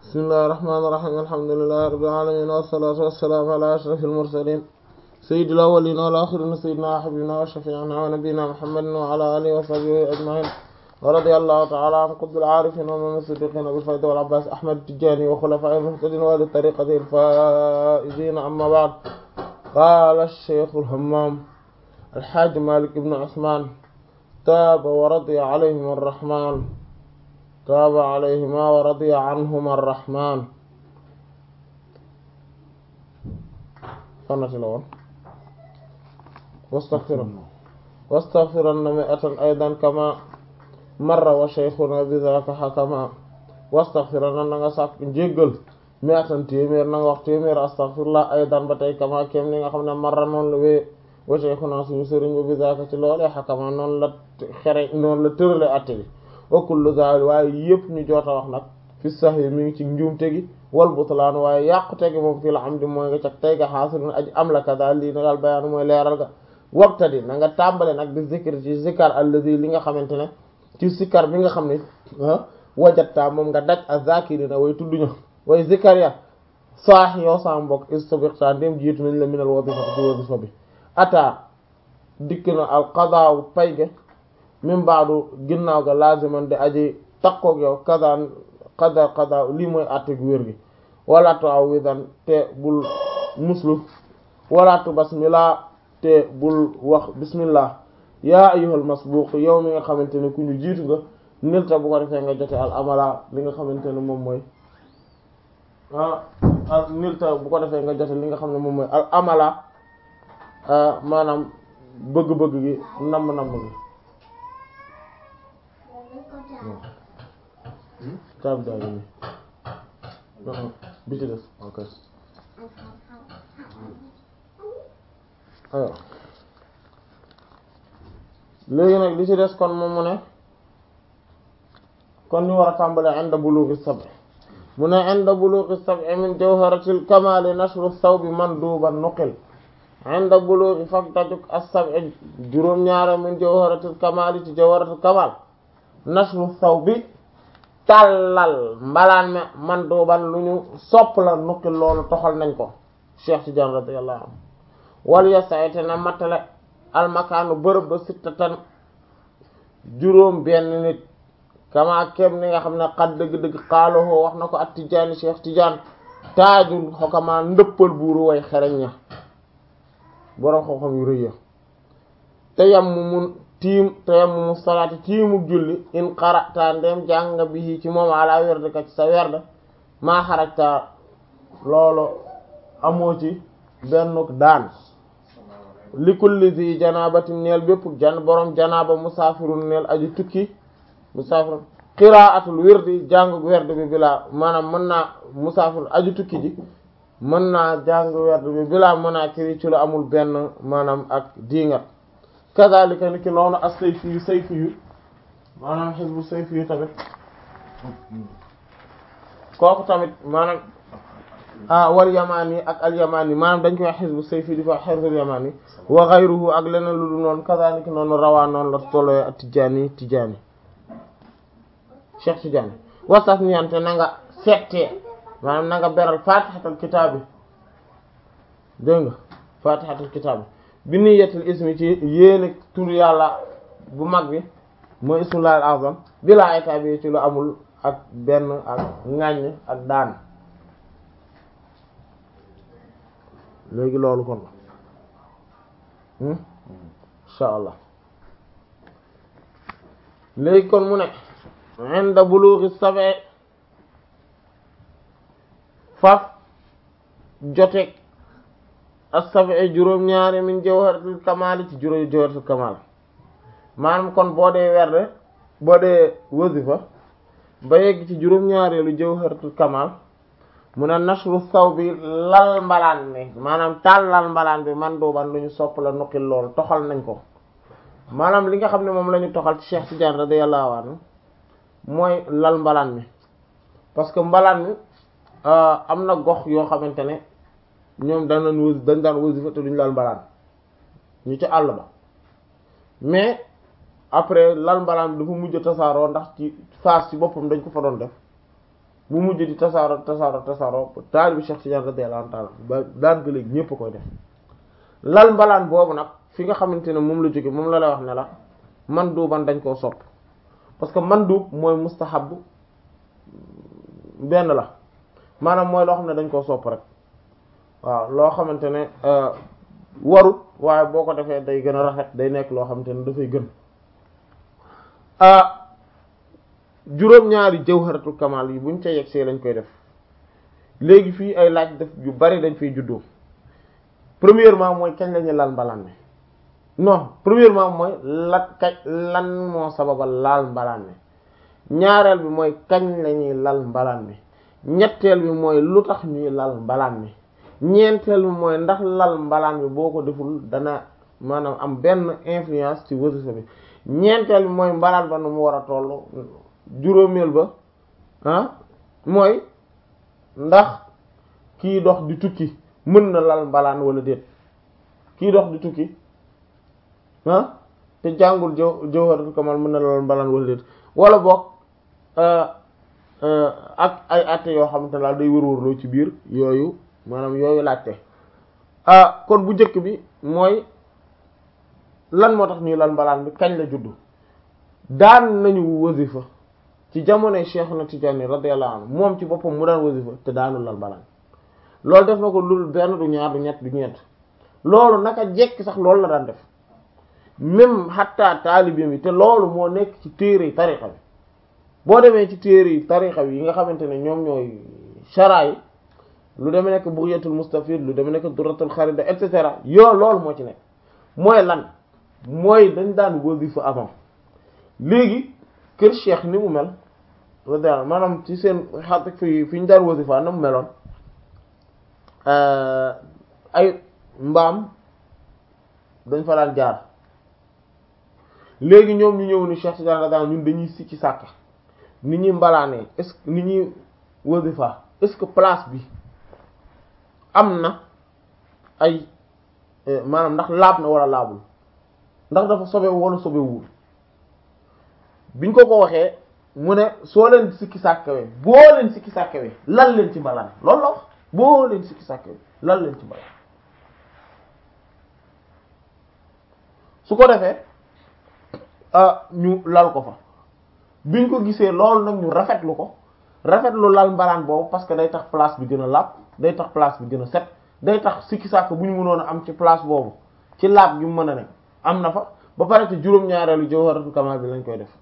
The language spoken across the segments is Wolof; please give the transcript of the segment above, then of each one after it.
bismillahir rahmanir rahim alhamdulillahi rabbil alamin wassalatu wassalamu ala ashrafil mursalin sayyidil awwalin wal akhirin sayyidina wa habibina wa shafi'ina wa nabiyyina muhammadin wa ala alihi wa sahbihi ajma'in wa radiyallahu ta'ala an qutbil arifin wa imam as-siddiqin abil fayda wal abbas ahmad tijani wa khulafa'il muhtadin wa li tariqati al-faizin amma ba'd qala ash-shaykh al-hammam الحاج مالك بن عثمان تاب ورضي عليهم الرحمن تاب عليهما ورضي عنهما الرحمن فنت الأول واستغفر واستغفرن مئة أيضا كما مر وشيخنا بذاك حكما واستغفرن نغا ساك جيغل مئة تيمير نغا وقت تيمير استغفر الله أيضا بتاي كما كيم نغا خمنا مر نون لوي wa shaykhuna suñu sëriñ bi zaaka ci loolee xakama noonu la xere noonu la tërale atte bi wa kullu zaal waaye yëpp ñu joota wax nag fi sax yi mi ngi ci njuumte gi wal butlaan waaye yàqute gi moom fii la am di mooy nga cag tey ga xaasilun aji am la ka daal lii na daal bayaan mooy leeral ga wabtadi na nga tàmbale nag bi zikr ci zikar alladi li nga xamante ne ci zikar bi nga xam ne wajatta moom nga daj a zakirina way tudduñu way zikar ya saax yow sa mbokk istabiqta dem jiitu nañ la minal wadifa ci wadifa bi ata dikk na al qadaaw pay ga min baadu ginnaaw ga laziman di aji takkoog yow kadaan qada qadaaw lii mooy àtte gu wér gi wala tu aw widan te bul muslu wala tu basmillah te bul wax bismillah yaa ayyuhal masbuq yow mi nga xamante ne ku ñu jiitu nga nilta bu ko defee nga jote al amala li nga xamante ne moom mooy ah al nilta bu ko defee nga jote li nga xam ne moom mooy al amala maanaam bëgg-bëgg gi namm-namm gi caabi daa ngi nii bi ci des ok alors léegi nag li ci des kon moom mu ne kon ñu war a tàmbale inda bulughi sab'i mu ne inda bulughi sab'i min jawharatil kamali nashru thawbi manduban nuqil inda bulughi fak dajuk as-sab'i juróom-ñaara min jawharatul kamal ci jawharatul kamal nashru saw bi tàllal mbalaan me man duuban lu ñu sopp la nukki loolu toxal nañ ko Cheikh Tidiane radiyallahu anhu wal yasayte na mattale almakaanu bërëb ba sittatan juróom benn nit kama kem ni nga xam ne xat dëgg-dëgg xaalowoo wax na ko at Tidiane Cheikh Tidiane taajul xokamaa ndëppal buuru way xereñ ña boroom xam-xam yu rëy ya te yam mu mun tiim te yam mu mu salaati tiimuk julli in qara'ta ndem jàng bi ci moom ala werd ka ci sa werd maa xarajta loolu amoo ci bennuk daan li kulli zi janabatin neel bépp jan boroom janaba musaafirun neel aji tukki musaafirun qira'atul wirdi jànguk werd bi bilaa maanaam mën naa musaafir aji tukki ji mën naa jàng werd bi bilaa mën naa kiri ci lu amul benn maanaam ak diingat kazalika ni ki noonu as sayfi yu sayfi yu maanaam xisbu sayfi yu tamit kooku tamit maanaam ah wal yamani ak al yamani maanaam dañ koy wax xisbu sayfi di ko wax xisbul yamani wa ghayruhu ak leneen lu dul noonu kazalika noonu rawaa noonu la tolloy ak tijaani tijaani cheikh tijaani wasaf ñante na nga settee maanaam na nga beral fatihatul kitaabi dégg nga fatihatul kitaabi bi niyyatul ismi ci yéene tur yàlla bu mag bi mooy ismullahil azam bila ay tabi ci lu amul ak benn ak ŋàññ ak daan léegi loolu kon insha allah léegi kon mu ne inda bulughi sab'i faf joteeg as-sab'i juróom-ñaari min jawharatul kamal ci juróom jawharatul kamal maanaam kon boo dee werde boo dee wasifa ba yegg ci juróom-ñaareelu jawharatul kamal mu ne nashru saw bi lal mbalaan bi maanaam tàllal mbalaan bi man dooban lu ñu sopp la nuqil lool toxal nañ ko maanaam li nga xam ne moom la ñu toxal ci Cheikh Tidiane radiyallahu anhu mooy lal mbalaan mi parce que mbalaan mi am na gox yoo xamante ne ñoom dañ daan wasi dañ daan wasifa te duñu lal mbalaan ñu ci àll ba mais après lal mbalaan bi dafa mujj tasaaroo ndax ci phase ci boppam dañ ko fa doon def bu mujj di tasaaro tasaaro tasaaro taalibi Cheikh Tidiane radiyallahu ta'ala ba daan ga léegi ñépp koy def lal mbalaan boobu nag fi nga xamante ne moom la jóge moom la lay wax ne la man duuban dañ koo sopp parce que man duub mooy mustahab benn la maanaam mooy loo xam ne dañ koo sopp rek waaw loo xamante ne warut waaye boo ko defee day gën a rafet day nekk loo xamante ne dafay gën juróom-ñaari jawharatul kamal yi buñ ca yegsee lañ koy def léegi fii ay laaj def yu bari dañ fiy juddoo premièrement mooy kañ lañu lal mbalaan mi non premièrement mooy la kañ lan moo sababal laal mbalaan mi ñaareel bi mooy kañ lañuy lal mbalaan mi ñetteel bi mooy lu tax ñuy lal mbalaan mi ñeenteel bi mooy ndax lal mbalaan bi boo ko deful dana maanaam am benn influence ci wasifa bi ñeenteel bi mooy mbalaan ba nu mu war a toll juróomeel ba ah mooy ndax kii dox di tukki mën na lal mbalaan wala déet kii dox di tukki ah te jàngul jaw jawharatul kamal mën na lal mbalaan wala déet wala boog ak ay atte yoo xamante ne daal day wër-wërloo ci biir yooyu maanaam yooyu laajte ah kon bu njëkk bi mooy lan moo tax ñuy lal mbalaan bi kañ la juddu daan nañu wasifa ci jamonoy Cheikh na Tidiane radiyallahu anhu moom ci boppam mu daan wasifa te daanu lal mbalaan loolu def na ko lu benn du ñaar du ñett du ñeent loolu naka jekk sax loolu la daan def même xatta taalibe mi te loolu moo nekk ci téere tarixa bi boo demee ci téere yi tarixa bi yi nga xamante ne ñoom ñooy chara yi lu demee nekk Bughyatul Mustafid lu demee nekk Durratul Kharida et cetera yoo loolu moo ci nekk mooy lan mooy dañ daan wasifa avant léegi kër cheikh ni mu mel radiyallahu maanaam ci seen xat fi fi ñu daan wasifa na mu meloon ay mbaam dañ fa daan jaar léegi ñoom ñu ñëw ni Cheikh Tidiane radiyallahu ñun dañuy sikki sàkk ni ñuy mbalaanee est-ce que ni ñuy wasifa est-ce que place bi am na ay maanaam ndax laab na wala laabul ndax dafa sobewu wala sobewul biñ ko ko waxee mu ne soo leen sikki sàkkawee boo leen sikki sàkkawee lan leen ci mbalaan loolu la wax boo leen sikki sàkkawee lan leen ci mbalaan su ko defee ñu lal ko fa biñ ko gisee loolu nag ñu rafetlu ko rafetlu lal mbalaan boobu parce que day tax place bi gën a laab day tax place bi gën a set day tax sikki sàkk bu ñu mënoon a am ci place boobu ci laab gi mu mën a ne am na fa ba pare te juróom-ñaareelu jawharatul kamal bi lañ koy def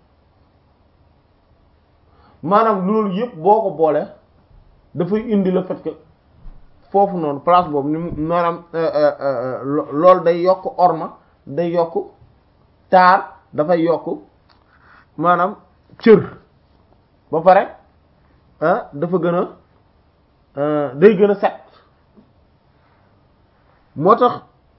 maanaam loolu yëpp boo ko boole dafay indi le fait que foofu noonu place boobu ni mu maanaam loolu day yokk orma day yokk taar dafay yokk maanaam cër ba pare ah dafa gën a day gën a set moo tax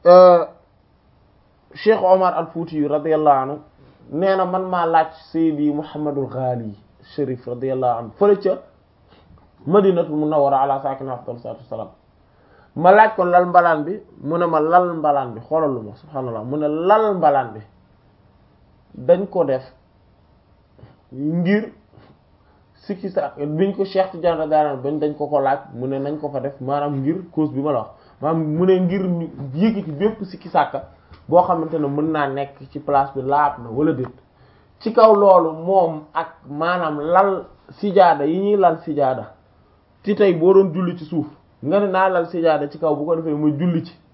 Cheikh Omar al Fouti yu radiyallahu anhu nee na man maa laaj Seydi Muhammadul Ghali Chérif radiyallahu anhu fële ca Madinatul Munawwara ala saakina afdal salaatu wassalaam ma laaj ko lal mbalaan bi mu ne ma lal mbalaan bi xoolal lu ma subhaanallah mu ne lal mbalaan bi dañ ko def ngir sikki sa biñ ko Cheikh Tidiane radiyallahu anhu bañ dañ ko ko laaj mu ne nañ ko fa def maanaam ngir cause bi ma la wax maanaam mu ne ngir ñu yëkkati bépp sikki sàkka boo xamante ne mën naa nekk ci place bi laab na wala déet ci kaw loolu moom ak maanaam lal sijaada yi ñuy lal sijaada ci tey boo doon julli ci suuf nga ne naa lal sijaada ci kaw bu ko defee muy julli ci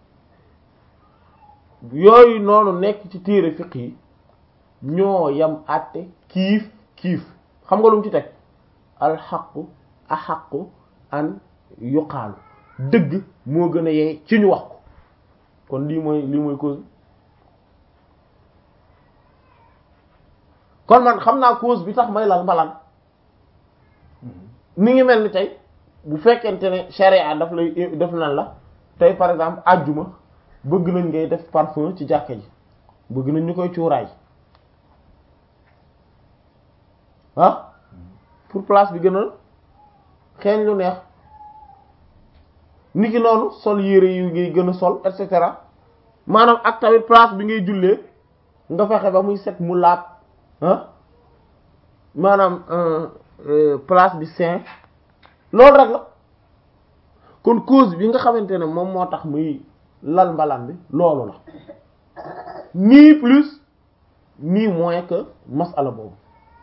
yooyu noonu nekk ci téere fiq yi ñoo yam àtte kiif kiif xam nga lu mu ci teg alxaqu axaqu an yuqaalu dëgg moo gën a yey ci ñu wax ko kon lii mooy lii mooy cause kon man xam naa cause bi tax may lal mbalaan mi ngi mel ni tey bu fekkente ne charia daf lay def nan la tey par exemple àjjuma bëgg nañ ngay def parfum ci jàkka ji bëgg nañ ñu koy cuuraay ah pour place bi gën a xeeñ lu neex niki noonu sol yére yu ngay gën a sol et cetera maanaam ak tamit place bi ngay jullee nga fexe ba muy set mu laab ah maanaam place bi saint loolu rek la kon cause bi nga xamante ne moom moo tax muy lal mbalaan bi loolu la ni plus ni moins que masala boobu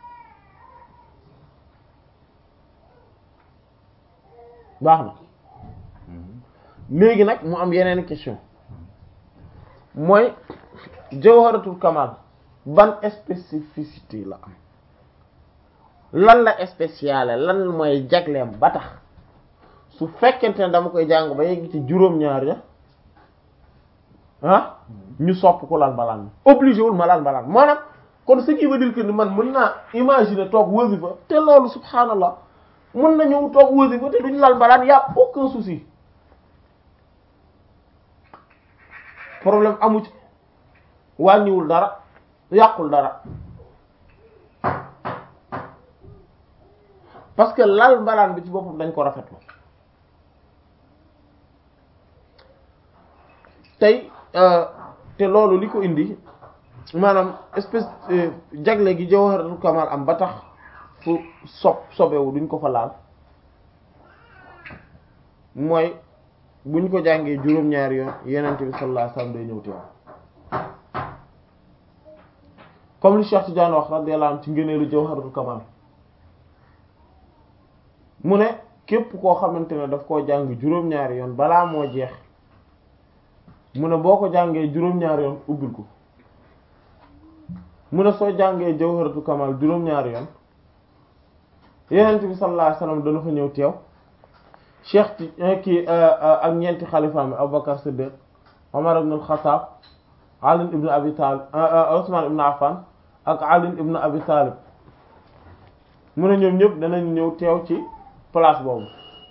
baax na léegi nag mu am yeneen question mooy jawharatul kamal ban spécificité la am lan la spéciale lan mooy jagleem ba tax su fekkente ne dama koy jàng ba yegg ci juróom-ñaar ya ah ñu sopp ko lan balaan bi obligé wul ma lan balaan maanaam kon ce qui veut dire que ni man mën naa imaginer toog wasifa te loolu subhaanallah mën na ñëw toog wasifa te duñu lal balaan y a aucun souci problème amu ci wàññiwul dara yàqul dara parce que lal mbalaan bi ci boppam dañ ko rafetlu tey te loolu li ko indi maanaam espèce jagle gi jawharatul kamal am ba tax fu sob sobewu duñ ko fa laal mooy buñ ko jàngee juróom-ñaari yoon yenente bi sallallahu alayhi wasallam day ñëw teew comme li Cheikh Tidiane wax radiyallahu anhu ci ngëneelu jawharatul kamal mu ne képp koo xamante ne daf koo jàng juróom-ñaari yoon balaa moo jeex mu ne boo ko jàngee juróom-ñaari yoon ubbil ko mu ne soo jàngee jawharatul kamal juróom-ñaari yoon yenent bi sallallahu alayhi wasallam dana fa ñëw teew cheikh ti kii ak ñeenti xalifaam Abubakar Siddiq Omar ibn al-Khattab Ali ibn Abi Talib Usman ibn Affan ak Ali ibn Abi Talib mu ne ñoom ñëpp danañ ñëw teew ci place boobu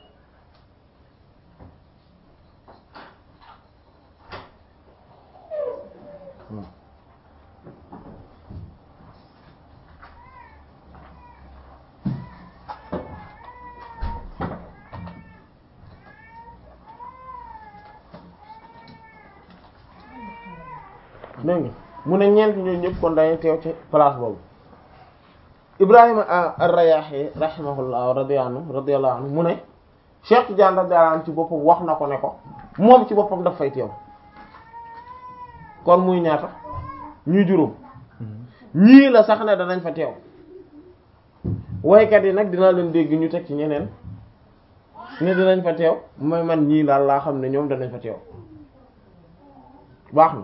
dégg nga mu ne ñeent ñooñu ñëpp kon dañuy teew ci place boobu Ibrahima ar-Rayahi rahimahullah radiyallahu anhu radiyallahu anhu mu ne Cheikh Tidiane radiyallahu anhu ci boppam wax na ko ne ko moom ci boppam daf fay teew kon muy ñaata ñuy juróom ñii la sax ne danañ fa teew waykat yi nag dinaa leen dégg ñu teg ci ñeneen ne dinañ fa teew mooy man ñii daal laa xam ne ñoom danañ fa teew baax na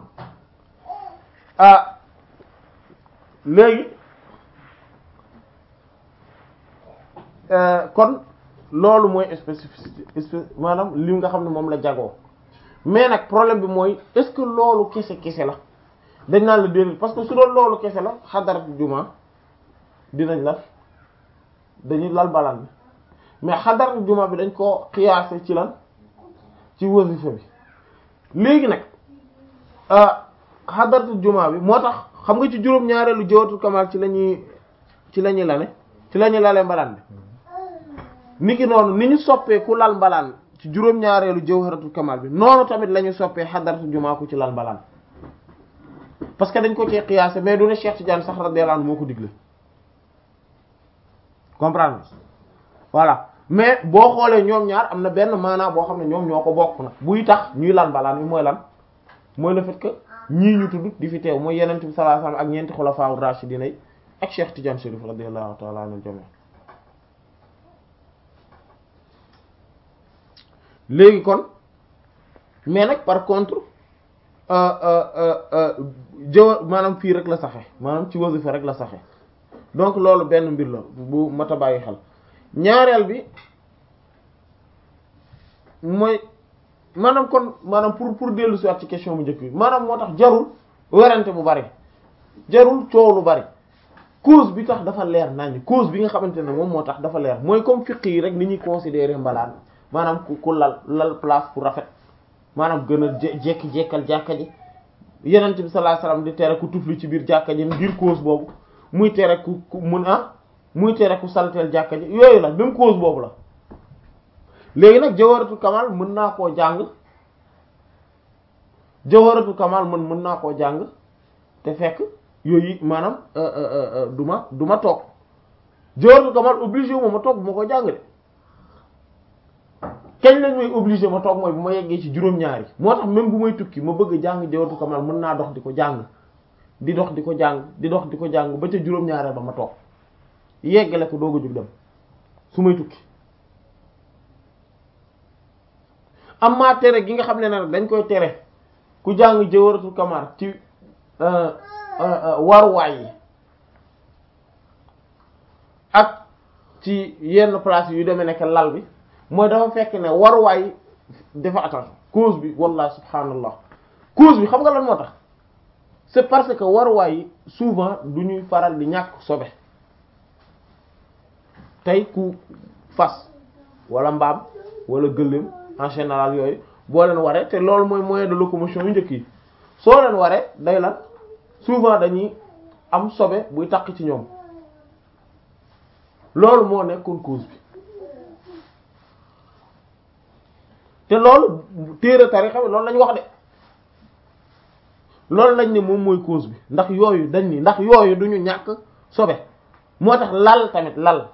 ah léegi kon loolu mooy spécificité maanaam li nga xam ne moom la jagoo mais nag problème bi mooy est-ce que loolu kese kese la dañ naan la déedéet parce que su doon loolu kese la xadarat juma dinañ la dañuy lal balaan bi mais xadarat juma bi dañ ko xiyaase ci lan ci wasifa bi léegi nag xadaratu juma bi moo tax xam nga ci juróom ñaareelu jawharatul kamal ci la ñuy ci la ñuy lane ci la ñuy lale mbalaan bi niki noonu ni ñu soppee ku lal mbalaan ci juróom ñaareelu jawharatul kamal bi noonu tamit la ñu soppee xadaratu juma ku ci lal mbalaan parce que dañ ko ci qiyaase mais du ne Cheikh Tidiane sax radiyallahu anhu moo ko digle comprendre voilà mais boo xoolee ñoom ñaar am na benn maanaa boo xam ne ñoom ñoo ko bokk nag buy tax ñuy lal mbalaan bi mooy lan mooy le fait que ñii ñu tudd di fi teew mooy yenent bi sallallahu alayhi wasallam ak ñeenti xulafaa rashidina yi ak Cheikh Tidiane Chérif radiyallahu ta'ala anhu jami léegi kon mais nag par contre jëwa maanaam fii rek la saxe maanaam ci wasifa rek la saxe donc loolu benn mbir la bu mat a bàyyi xel ñaareel bi mooy maanaam kon maanaam pour pour dellu si waat ci question bu njëkk bi maanaam moo tax jarul werante bu bari jarul coow lu bari cause bi tax dafa leer naññ cause bi nga xamante ne moom moo tax dafa leer mooy comme fiq yi rek ni ñuy considérer mbalaan maanaam ku ku lal lal place pour rafet maanaam gën a jekki-jekkal jàkka ji yenent bi sallallahu alayhi wasallam di tere ku tufli ci biir jàkka ji ngir cause boobu muy tere ku ku mun ah muy tere ku salteel jàkka ji yooyu la même cause boobu la léegi nag jawharatul kamal mën naa koo jàng jawharatul kamal mën mën naa koo jàng te fekk yooyu maanaam du ma du ma toog jawharatul kamal obligé wu ma ma toog bu ma ko jàng de kañ lañ may obligé ma toog mooy bu ma yeggee ci juróom-ñaari moo tax même bu may tukki ma bëgg jàng jawharatul kamal mën naa dox di ko jàng di dox di ko jàng di dox di ko jàng ba ca juróom-ñaareel ba ma toog yeggale ko doog a jóg dem su may tukki amma tere gi nga xam ne nag dañ koy tere ku jàng jawharatul kamal ci waruwaay yi ak ci yenn place yu demee nekk lal bi mooy dafa fekk ne waruwaay dafa attention cause bi wallahi subhanallah cause bi xam nga lan moo tax c'est parce que waruwaay yi souvent du ñuy faral di ñàkk sobe tey ku fas wala mbaam wala gëléem en général yooyu boo leen waree te loolu mooy moyen de locomotion yu njëkk yi soo leen waree day lan souvent dañuy am sobe buy takk ci ñoom loolu moo nekkoon cause bi te loolu téere tarixa bi loolu lañ wax de loolu lañ ne moom mooy cause bi ndax yooyu dañ ni ndax yooyu duñu ñàkk sobe moo tax lal tamit lal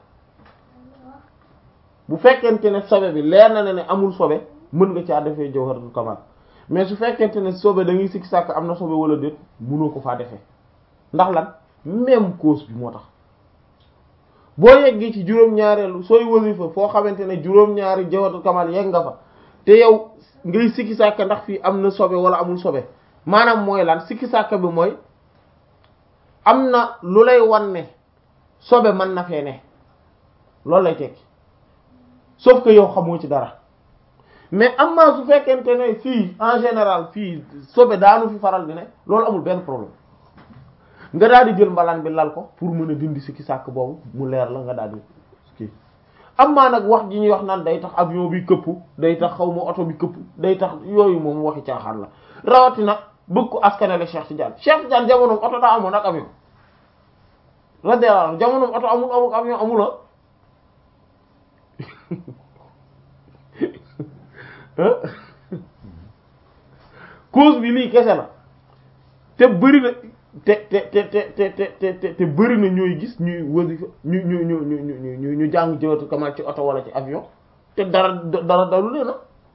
bu fekkente ne sobe bi leer na ne ne amul sobe mën nga caa defee jawharatul kamal mais su fekkente ne sobe da ngay sikki sàkk am na sobe wala déet mënoo ko faa defee ndax lan même cause bi moo tax boo yeggee ci juróom-ñaareelu sooy wasifa foo xamante ne juróom-ñaari jawharatul kamal yegg nga fa te yow ngay sikki sàkk ndax fii am na sobe wala amul sobe maanaam mooy lan sikki sàkk bi mooy am na lu lay wan ne sobe mën na fee ne loolu lay tekki sauf que yow xamoo ci dara mais am na su fekkente ne fii en général fii sobe daanu fi faral di ne loolu amul benn problème nga daal di jël mbalaan bi lal ko pour mën a dindi sikki sàkk boobu mu leer la nga daal di kii am maa nag wax ji ñuy wax naan day tax avion bi këpp day tax xaw ma oto bi këpp day tax yooyu moom waxi caaxaan la rawatina bëgg ko askanale Cheikh Tidiane Cheikh Tidiane jamonoom oto daa amoon ak avion radiyallahu jamonoom oto amul amul avion amul cause bi lii kese la te bëri na te te te te te te te bëri na ñooy gis ñuy wasifa ñu ñu ñu ñu ñu ñu ñu jàng jawatu kamal ci oto wala ci avion te dara dara dalu leen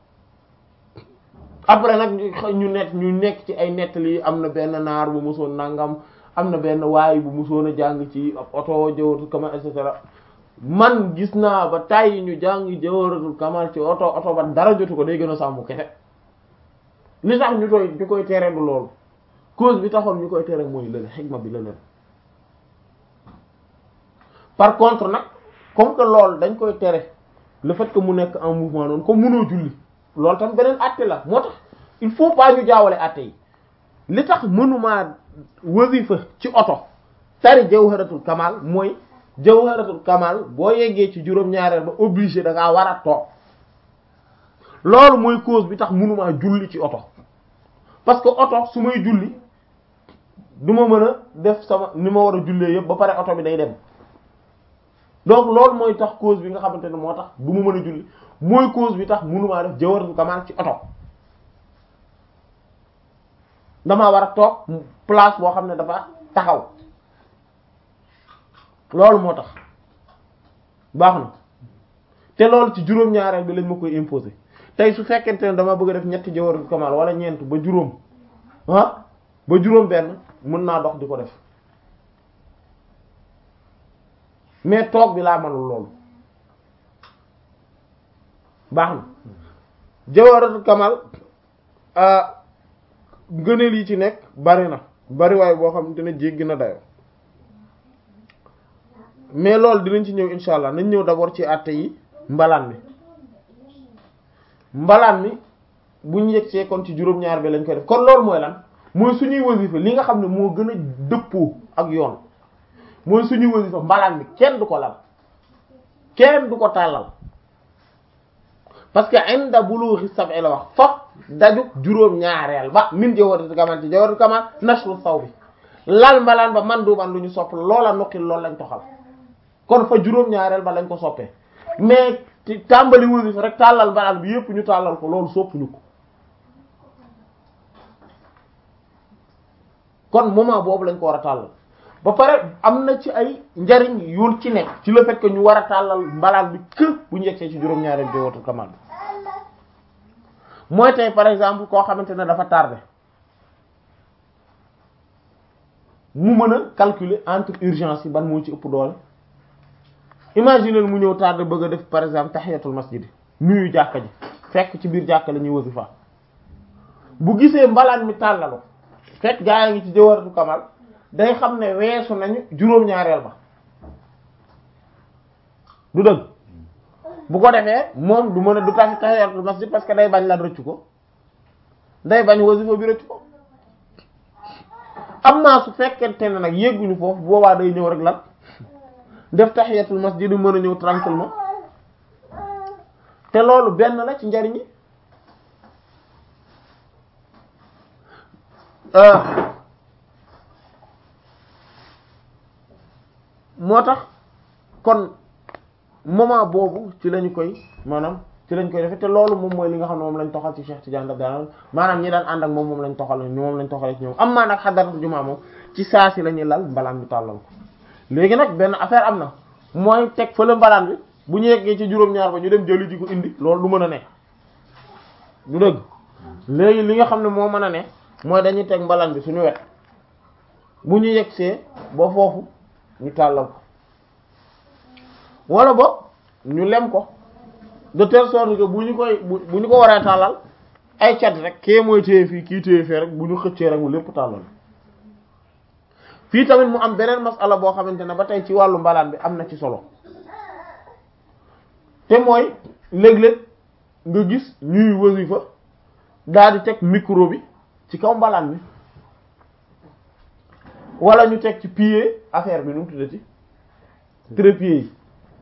après nag ñu nekk ñu nekk ci ay nettali am na benn naar bu musoon nangam am na benn waay bu musoon a jàng ci oto jawatu kamal et cetera man gis naa ba tàyyi ñu jàng jawharatul kamal ci oto oto ba dara jotu ko day gën a sàmm kese li tax ñu koy ñu koy tere du loolu cause bi taxoon ñu koy tere mooy lële xigma bi lële par contre nag comme que loolu dañ koy tere le fait que mu nekk en mouvement noonu comme mënoo julli loolu tam beneen àtte la moo tax il faut pas ñu jaawale àtte yi li tax mënumaa wasifa ci oto tari jawharatul kamal mooy jawharatul kamal boo yeggee ci juróom-ñaareel ba obligé da ngaa war a toog loolu mooy cause bi tax mënumaa julli ci oto parce que oto su may julli du ma mën a def sama ni ma war a jullee yëpp ba pare oto bi day dem donc loolu mooy tax cause bi nga xamante ne moo tax du ma mën a julli mooy cause bi tax mënumaa def jawharatul kamal ci oto damaa war a toog place boo xam ne dafa taxaw loolu moo tax baax na te loolu ci juróom-ñaareel bi lañ ma koy imposer tey su fekkente ne dama bëgg a def ñetti jawharatul kamal wala ñeent ba juróom ah ba juróom benn mën naa dox di ko def mais toog bi laa mënul loolu baax na jawharatul kamal ngëneel yi ci nekk bari na bari waaye boo xamante ne jéggi na dayo mais loolu dinañ ci ñëw insha allah nañ ñëw d'abord ci àtte yi mbalaan mi mbalaan mi buñ yegsee kon ci juróom-ñaar bi lañ koy def kon loolu mooy lan mooy suñuy wasifa li nga xam ne moo gën a dëppoo ak yoon mooy suñuy wasifa mbalaan mi kenn du ko lal kenn du ko tàllal parce que inda bulughi sab'i la wax faf daju juróom-ñaareel ba min jawharatul kamal ci jawharatul kamal nashru saw bi lal mbalaan ba man duuban lu ñu sopp loola nuqil loolu lañ toxal kon fa juróom-ñaareel ba lañ ko soppee mais ci tàmbali wasifa rek tàllal mbalaan bi yépp ñu tàllal ko loolu soppuñu ko kon moment boobu lañ ko war a tàllal ba pare am na ci ay njariñ yu ci nekk ci le fait que ñu war a tàllal mbalaan bi kër bu ñu yegsee ci juróom-ñaareel jawharatul kamal bi mooy tey par exemple koo xamante ne dafa tardé mu mën a calculer entre urgence yi ban moo ci ëpp doole imaginer mu ñëw tardé bëgg a def par exemple tahiyatul masjid nuyu jàkka ji fekk ci biir jàkka la ñuy wasifa bu gisee mbalaan mi tàllalu fekk gaa yi ngi ci jëwaratu kamal day xam ne weesu nañu juróom-ñaareel ba du dëgg bu ko defee moom du mën a du tax tahiyatul masjid parce que day bañ lan rëccu ko day bañ wasifa bi rëccu ko am naa su fekkente ne nag yégguñu foofu boobaa day ñëw rek lan def tahiyatul masjid du mën a ñëw tranquillement te loolu benn la ci njariñ yi moo tax kon moment boobu ci lañu koy maanaam ci lañ koy defee te loolu moom mooy li nga xam ne moom lañ toxal ci Cheikh Tidiane daf daal maanaam ñi daan ànd ak moom moom lañ toxal moom lañ toxalee ci ñoom am maa nag xadaratu jumaa moom ci saa si la ñuy lal mbalaan bi tàllal ko léegi nag benn affaire am na mooy teg fële mbalaan bi bu ñu yeggee ci juróom-ñaar ba ñu dem jëli ji ko indi loolu du mën a ne du dëgg léegi li nga xam ne moo mën a ne mooy dañuy teg mbalaan bi suñu wet bu ñu yeggsee ba foofu ñu tàllal ko wala ba ñu lem ko de telle sorte que bu ñu koy bu ñu ko waree tàllal ay cat rek kee mooy téye fii kii téye fee rek bu ñu xëccee rek mu lépp tàllal fii tamit mu am beneen masala boo xamante ne ba tey ci wàllu mbalaan bi am na ci solo te mooy léeg-léeg nga gis ñuy wasifa daal di teg micro bi ci kaw mbalaan bi wala ñu teg ci pied affaire bi nu mu tuddati trépied yi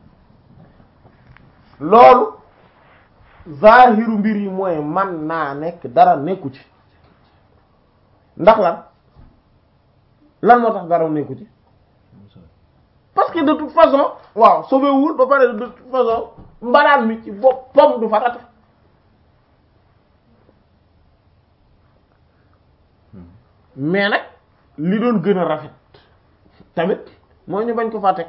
loolu zahiru mbir yi mooy man naa nekk dara nekku ci ndax lan lan moo tax dara nekku ci parce que de toute façon waaw sobewul ba pare de toute façon mbalaan mi ci boppam du farata mais nag li doon gën a rafet tamit mooy ñu bañ ko fa teg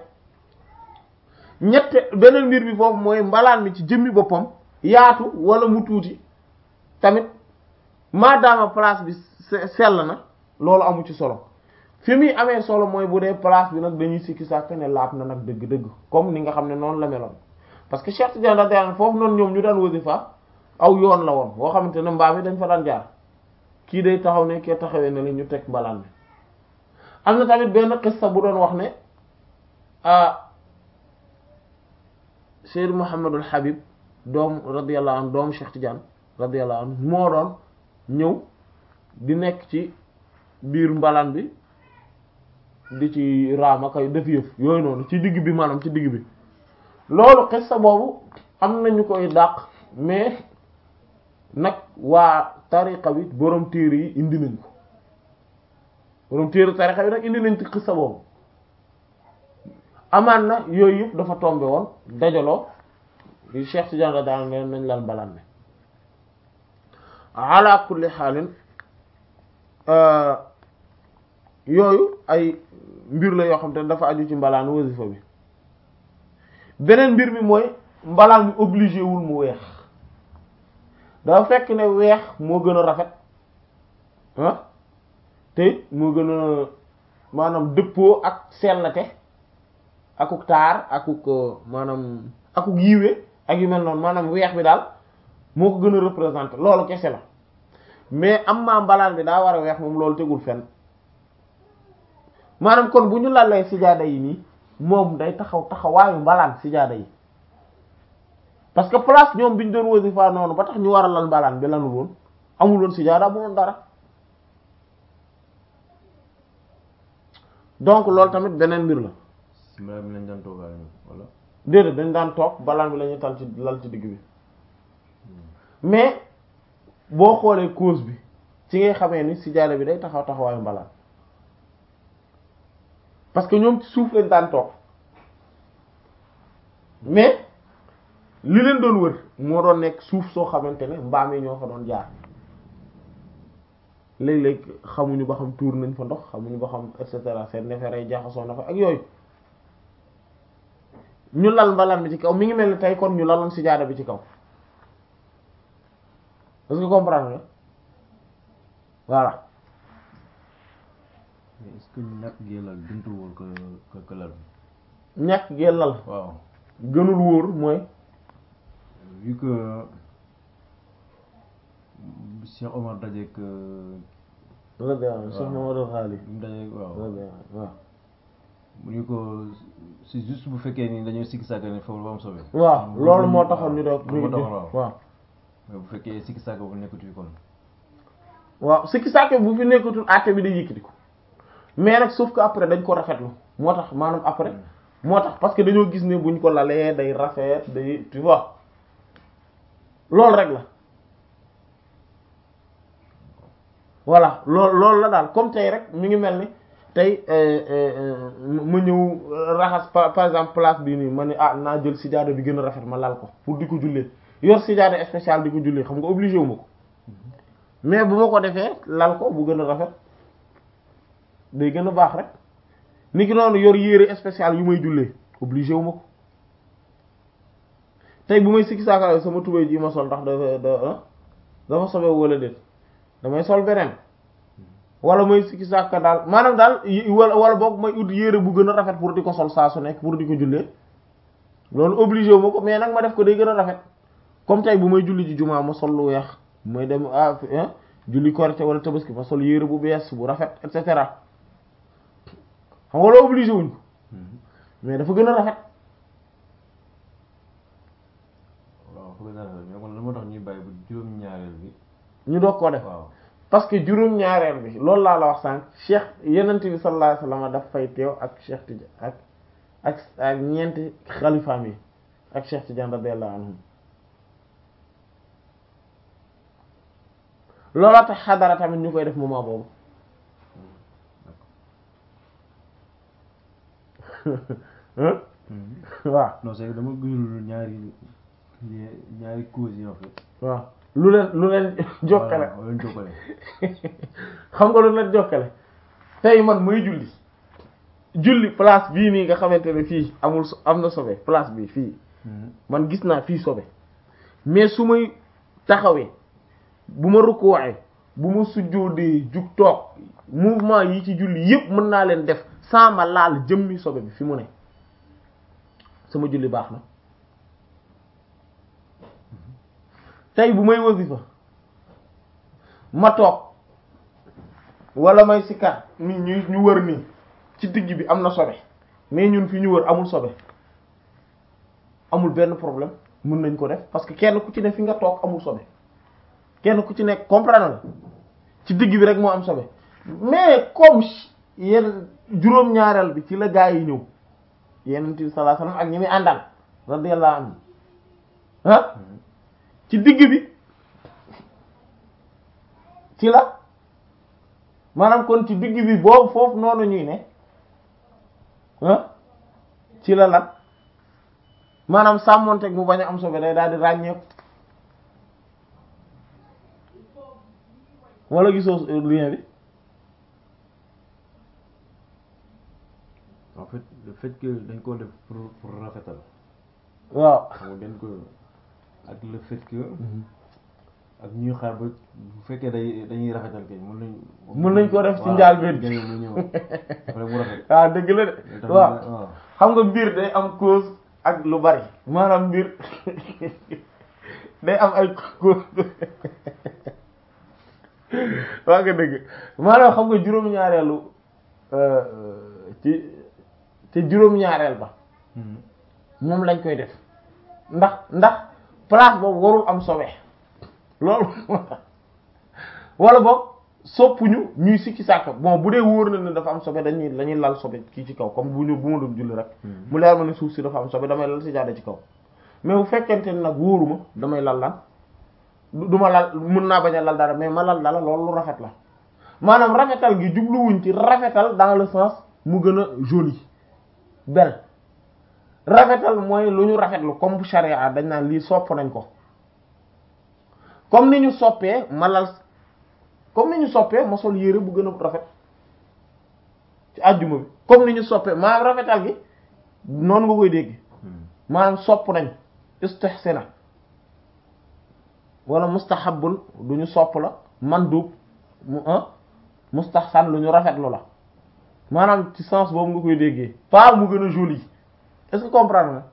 ñette beneen mbir bi foofu mooy mbalaan mi ci jëmmi boppam yaatu wala mu tuuti tamit maadaama place bi sell na loolu amu ci solo fi muy amee solo mooy bu dee place bi nag dañuy sikki sàkk ne laab na nag dëgg-dëgg comme ni nga xam ne noonu la meloon parce que Cheikh Tidiane radiyallahu foofu noonu ñoom ñu daan wasifa aw yoon la woon boo xamante ne mbaam yi dañ fa daan jaar kii day taxaw ne kee taxawee ne la ñu teg mbalaan bi am na tamit benn xissa bu doon wax ne ah Seyd Muhammadul Habib doom radiyallahu anhu doomu Cheikh Tidiane radiyallahu anhu moo doon ñëw di nekk ci biir mbalaan bi di ci raama kay def yëf yooyu noonu ci digg bi maanaam ci digg bi loolu xissa boobu am nañu koy dàq mais nag waa tariqa bi borom téere yi indi nañ ko borom téere tariqa bi nag indi nañ ci xissa boobu amaan na yooyu yëpp dafa tombe woon dajaloo yi Cheikh Tidiane la daan leen nañ lan balaan ne ala kulli xaalin yooyu ay mbir la yoo xam te dafa aju ci mbalaan wasifa bi beneen mbir mi mooy mbalaan mi obligé wul mu weex dafa fekk ne weex moo gën a rafet ah te moo gën a maanaam dëppoo ak sellate akuk taar akuk maanaam akuk yiwe ak yu mel noonu maanaam weex bi daal moo ko gën a représenter loolu kese la mais am maa mbalaan bi daa war a weex moom loolu tegul fenn maanaam kon bu ñu lalee sijaada yi nii moom day taxaw taxawaayu mbalaan sijaada yi parce que place ñoom bi ñu doon wasifa noonu ba tax ñu war a lal mbalaan bi lanul woon amul woon sijaada bu woon dara donc loolu tamit beneen mbir la mbalaan bi lañ daan toogaale wala déedéet dañ daan toog mbalaan bi la ñuy tal ci lal ci digg bi mais boo xoolee cause bi ci ngay xamee ni sijaada bi day taxaw taxawaayu mbalaan parce que ñoom ci suuf lañ daan toog mais li leen doon wër moo doon nekk suuf soo xamante ne mbaam yi ñoo fa doon jaar léeg-léeg xamuñu ba xam tuur nañ fa ndox xamuñu ba xam et cetera seen neefere jaxasoo na fa ak yooyu ñu lal mbalaan bi ci kaw mi ngi mel ni tey kon ñu laloon sijaada bi ci kaw est-ce que comprendre nga voilà mais est-ce que ñàkk gee lal gëntu wóor que que que lal bi ñàkk gee lal waaw gënul wóor mooy vu que Cheikh Omar dajeek radiyallahu Cheikh Mamadou Xaali bi mu dajeek waaw radiyallahu waaw mu ñu ko c'est juste bu fekkee ni dañoo sikki sàkk ne foofu ba am sobe waaw loolu moo taxoon ñu doog moo taxoon waaw waaw mais bu fekkee sikki sàkk bu nekkatu fi kon waaw sikki sàkke bu fi nekkatul àtte bi day yëkkati ko mais nag sauf que après dañ ko rafetlu moo tax maanaam après moo tax parce que dañoo gis ne buñ ko lalee day rafet day tu vois loolu rek la voilà loolu loolu la daal comme tey rek mi ngi mel ni tey ma ñëw raxas par par exemple place bii nii ma ne ah naa jël sijaada bi gën a rafet ma lal ko pour di ko jullee yor sijaada spécial di ko jullee xam nga obligé wu ma ko mais bu ma ko defee lal ko bu gën a rafet day gën a baax rek ni ki noonu yor yére spécial yu may jullee obligé wu ma ko tey bu may sikki saaka sama tubéy ji ma sol ndax dafa da dafa sobe wala déet damay sol beneen wala may sikki saaka daal maanaam daal wala wala boog may ut yére bu gën a rafet pour di ko sol saa su nekk pour di ko jullee loolu obligé wu ma ko mais nag ma def ko day gën a rafet comme tey bu may julli ji jumaa ma sol lu weex may dem ah julli korite wala tabaski ma sol yére bu bees bu rafet et cetera xam nga loo obligé wuñ ko mais dafa gën a rafet waaw foog naa mais kon lan moo tax ñuy bàyyi bu juróom-ñaareel bi ñu doog koo def waaw parce que juróom-ñaareel bi loolu laa la wax sànq cheikh yenent bi sallallahu alayhi wasallam daf fay teew ak cheikh Tidiane ak ak ak ñeenti xalifaam yi ak cheikh Tidiane radiyallahu anhum looloo tax xadara tamit ñu koy def moment boobu waaw non c'est que dama gisul ñaari ñaari causes yi en fait waaw lu leen lu leen jokkale waaw leen jokkale xam nga lu leen jokkale tey man muy julli julli place bii nii nga xamante ne fii amul so- am na sobe place bii fii man gis naa fii sobe mais su may taxawee bu ma rukkooxee bu ma sujjóodee jug toog mouvement yi ci julli yépp mën naa leen def sans ma laal jëmmi sobe bi fi mu ne sama julli baax na tey bu may wasifa ma toog wala may sikar ni ñu ñu wër nii ci digg bi am na sobe mais ñun fi ñu wër amul sobe amul benn problème mën nañ ko def parce que kenn ku ci ne fi nga toog amul sobe kenn ku ci nekk comprendre la ci digg bi rek moo am sobe mais comme yenn juróom-ñaareel bi ci la gaa yi ñëw yenent bi sallallahu alayhi wasallam ak ñi muy àndal radiyallahu anhu ah ci digg bi ci la maanaam kon ci digg bi boobu foofu noonu ñuy ne ah ci la lan maanaam sàmmonteeg mu bañ a am sobe day daal di ràññeeku wala gisoo lien bi en fait le fait que dañ koo def pour pour rafetal waaw xam nga dañ ko ak le fait que ak ñuy xaar ba bu fekkee day dañuy rafetal kay mën nañ mën nañ ko def ci njaal benn bi mu ñëw après mu rafet waaw dëgg la de tamit waaw waaw xam nga mbir day am cause ak lu bari maanaam mbir day am ay cause waa nga dëgg maanaam xam nga juróom-ñaareelu ci te juróom-ñaareel ba moom lañ koy def ndax ndax place boobu warul am sobe loolu wala boog soppuñu ñuy sikki sàkk bon bu dee wóor na ne dafa am sobe dañuy dañuy lal sobe kii ci kaw comme bu ñu bu ma doon julli rek mu leer ma ne suuf si dafa am sobe damay lal si jaade ci kaw mais bu fekkente ne nag wóoruma damay lal lan du du ma lal mën naa bañ a lal dara mais ma lal dara loolu lu rafet la maanaam rafetal gi jubluwuñ ci rafetal dans le sens mu gën a joli bel rafetal mooy lu ñu rafetlu comme bu charia dañ naan lii sopp nañ ko comme ni ñu soppee ma lal comme ni ñu soppee ma sol yére bu gën a rafet ci àjjuma bi comme ni ñu soppee maanaam rafetal gi noonu nga koy dégg maanaam sopp nañ istihsana wala mustahabun lu ñu sopp la mandub mu mustahsan lu ñu rafetlu la maanaam ci sens boobu nga koy déggee pas mu gën a joli est-ce que comprendre nga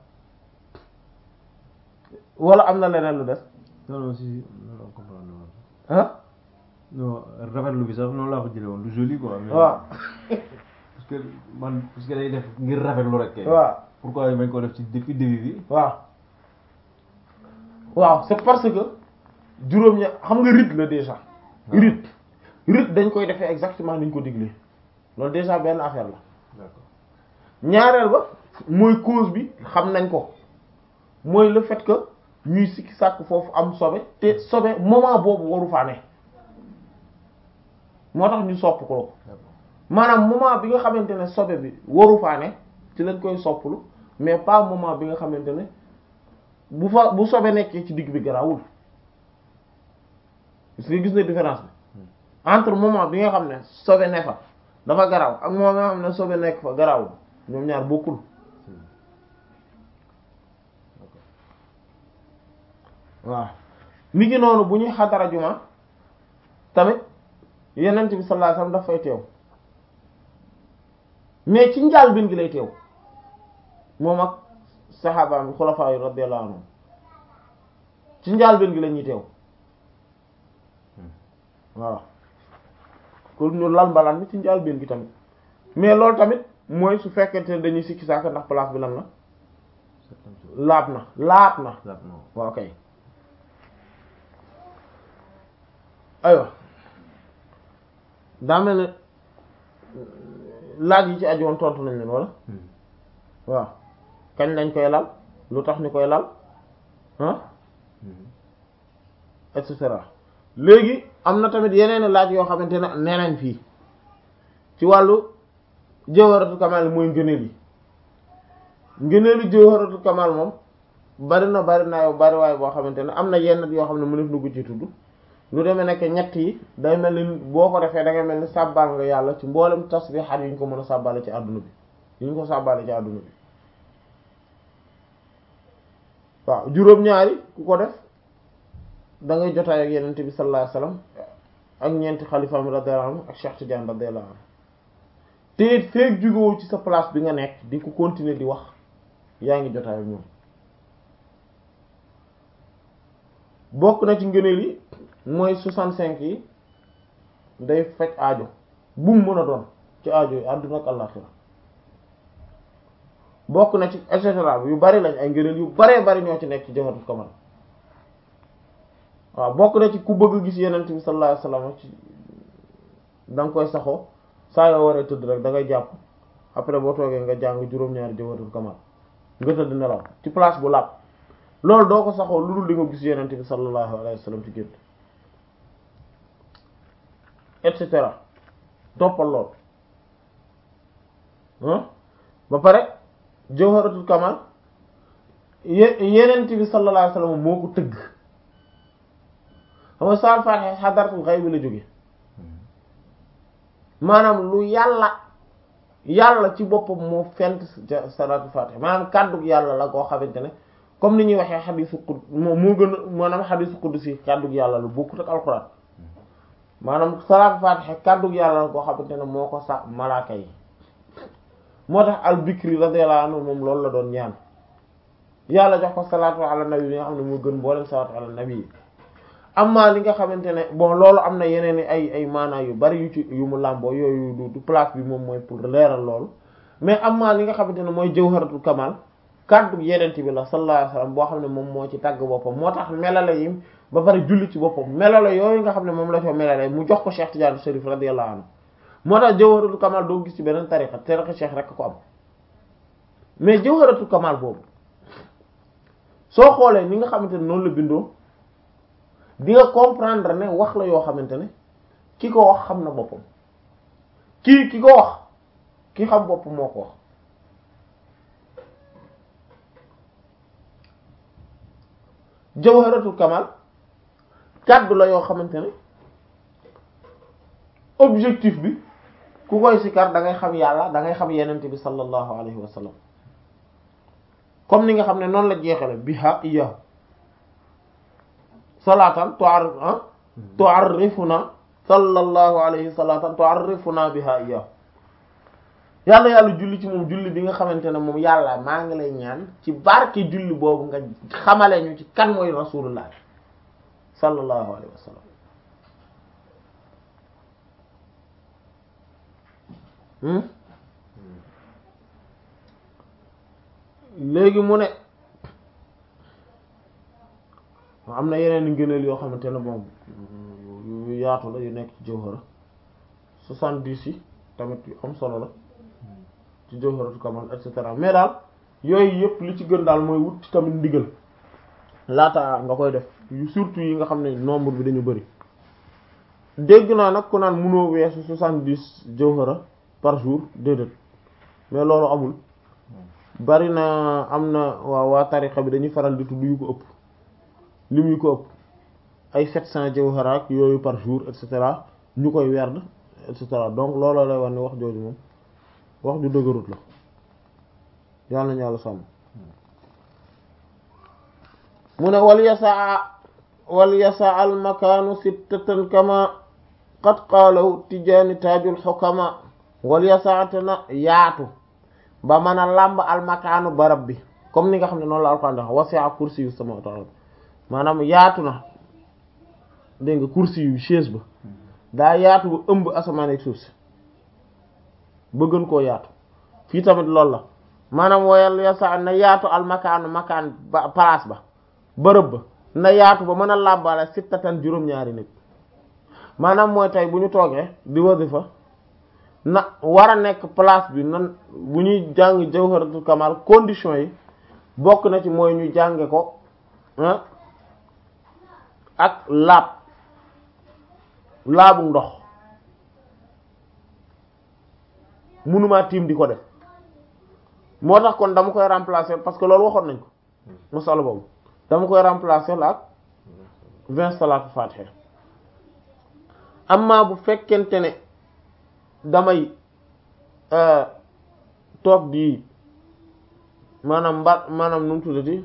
wala am na leneen lu des non non si non non comprendre ah non rafetlu bi sax noonu laa ko jëlee woon lu joli quoi. mais waaw parce que man parce que day def ngir rafetlu rek. kay. waaw pourquoi bañ ko def ci depuis début bi. waaw waaw c'est parce que juróom ña xam nga rite la déjà rite rite dañ koy defee exactement ni ñu ko diglee loolu déjà benn affaire la d'accord ñaareel ba mooy cause bi xam nañ ko mooy le fait que ñuy sikki sàkk foofu am sobe te sobe moment boobu waru faa ne moo tax ñu sopp ko d'accord maanaam moment bi nga xamante ne sobe bi waru faa ne ci lañ koy sopplu mais pas moment bi nga xamante ne bu fa bu sobe nekkee ci digg bi garawul parce que gis na différence bi entre moment bi nga xam ne sobe ne fa dafa garaw ak moment bi nga xam ne sobe nekk fa garawul ñoom ñaar bokkul waaw mi ngi noonu bu ñuy xadara juma tamit yenent bi sallallahu alayhi wasallam daf fay teew mais ci njaal bin gi lay teew moom ak saxaabaam bi xulafaa yi radiyallahu anhum ci njaal bin gi la ñuy teew waaw kon ñu lal mbalaan bi ci njaal bin gi tamit mais loolu tamit mooy su fekkente ne dañuy sikki saaka ndax place bi lan la laab na laab na waaw kay aywa daa mel ne laaj yi ci aju woon tontu nañ leen wala waaw kañ lañ koy lal lu tax ñu koy lal ah et cetera léegi am na tamit yeneen laaj yoo xamante ne nee nañ fii ci wàllu jawharatul kamal mooy ngëneel yi ngëneelu jawharatul kamal moom bari na bari na yow bari waay boo xamante ne am na yenn yoo xam ne mënef na ko ci tudd lu demee nekk ñett yi day mel ni boo ko defee da ngay mel ni sàbbaal nga yàlla ci mboolem tasbihaat yu ñu ko mën a sàbbaale ci àdduna bi yu ñu ko sàbbaale ci àdduna bi waaw juróom-ñaari ku ko def da ngay jotaay ak yenent bi sallallahu alayhi wasallam ak ñeenti xalifaam radiyallahu anhu ak Cheikh Tidiane radiyallahu anhu te it feek jugewoo ci sa place bi nga nekk di ko continuer di wax yaa ngi jotaay ak ñoom bokk na ci ngëneel yi mooy soixante-cinq yi day faj aajo bu mu mën a doon ci aajo yi àdduna ak àllaxira bokk na ci et cetera yu bari lañ ay ngëneel yu baree bari ñoo ci nekk ci jawharatul kamal waaw bokk na ci ku bëgg gis yenent bi sallallahu alayhi wasallam ci da nga koy saxoo saa yoo waree tëdd rek da ngay jàpp après boo toogee nga jàng juróom-ñaari jawharatul kamal nga tëdd nelaw ci place bu làpp loolu doo ko saxoo lu dul di nga gis yenent bi sallallahu alayhi wasallam ci gént et cetera toppal lool ba pare jawharatul kamal ye- yenent bi sallallahu alayhi wasallam moo ko tëgg xam nga saal faatiha xadaratul xayb la jóge maanaam lu yàlla yàlla ci boppam moo fent salaatul faatiha maanaam kàddug yàlla la koo xamante ne comme ni ñuy waxee xadiisu qud moo moo gën a maanaam xadiisu qudsi kàddug yàlla lu bokkut ak alxuraan maanaam salaatul faatiha kàddug yàlla la koo xamante ne moo ko sax malaaka yi moo tax al bikri radiyallahu anhu moom loolu la doon ñaan yàlla jox ko salaatu ala nabi bi nga xam ne moo gën mboolem salaatu ala nabi yi amma li nga xamante ne bon loolu am na yeneen i ay ay maanaa yu bari yu ci yu mu làmboo yooyu du du place bi moom mooy pour leeral loolu mais amma li nga xamante ne mooy jawharatul kamal kàddu yenent bi la sallallahu alayhi wasallam boo xam ne moom moo ci tàgg boppam moo tax melale yi ba pare julli ci boppam melale yooyu nga xam ne moom la ko melale mu jox ko Cheikh Tidiane Chérif radiyallahu anhu moo tax jawharatul kamal doo gis ci beneen tariqa tariqa Cheikh rek ko am mais jawharatul kamal boobu soo xoolee ni nga xamante ne noonu la bindoo di nga comprendre ne wax la yoo xamante ne ki ko wax xam na boppam kii ki ko wax ki xam boppam moo ko wax jawharatul kamal kàddu la yoo xamante ne objectif bi ku koy sikar da ngay xam yàlla da ngay xam yenente bi sallallahu alayhi wa sallam comme ni nga xam ne noonu la jeexale biha iyahu salatan tu'arrif tu'arrifuna sallallahu alayhi salatan tu'arrifuna biha iyyahu yàlla yàlla julli ci moom julli bi nga xamante ne moom yàlla maa ngi lay ñaan ci barke julli boobu nga xamale ñu ci kan mooy rasulullah sallallahu alayhi wa sallam léegi mu ne am na yeneen ngëneel yoo xamante ne moom yu yaatu la yu nekk ci jawhara soixante-dix yi tamit yu am solo la ci jawharatu kamal et cetera mais daal yooyu yëpp li ci gën daal mooy wut tamit ndigal laata nga koy def surtout yi nga xam ne nombre bi dañu bari dégg naa nag ku naan mënoo weesu soixante-dix jawhara par jour déedéet mais loolu amul bari na am na waa waa tarixa bi dañuy faral di tudd yu ko ëpp lim yu ko ëpp ay sept cent jawhara ak yooyu par jour et cetera ñu koy werd et cetera donc looloo lay wax ni wax jooju moom wax ju dëgërut la yàlla nañu yàlla sàmm mu ne wal yasaa wal yasaa al makaanu sittatan kama qad qaalahu tijaani taajul xukama wal yasaa te na yaatu ba mën a làmb al makaanu barab bi comme ni nga xam ne noonu la alquran wax wasi'a kursi yu samawati wal ard maanaam yaatu na dégg nga kursi yu chaise ba daa yaatu ba ëmb asamaan ak suuf si ba gën koo yaatu fii tamit loolu la maanaam woyal yasa na yaatu al makaanu makaan ba place ba bërëb ba na yaatu ba mën a làmbale sittatan juróom-ñaari nit maanaam mooy tey bu ñu toogee di wasifa na war a nekk place bi nan bu ñuy jàng jawharatul kamal condition yi bokk na ci mooy ñu jànge ko ak laab laabu ndox mënumaa tiim di ko def moo tax kon dama koy remplacer parce que loolu waxoon nañ ko masala boobu dama koy remplacer la ak vingt salaatu fatiha amma bu fekkente ne damay toog di maanaam mba maanaam nu mu tuddati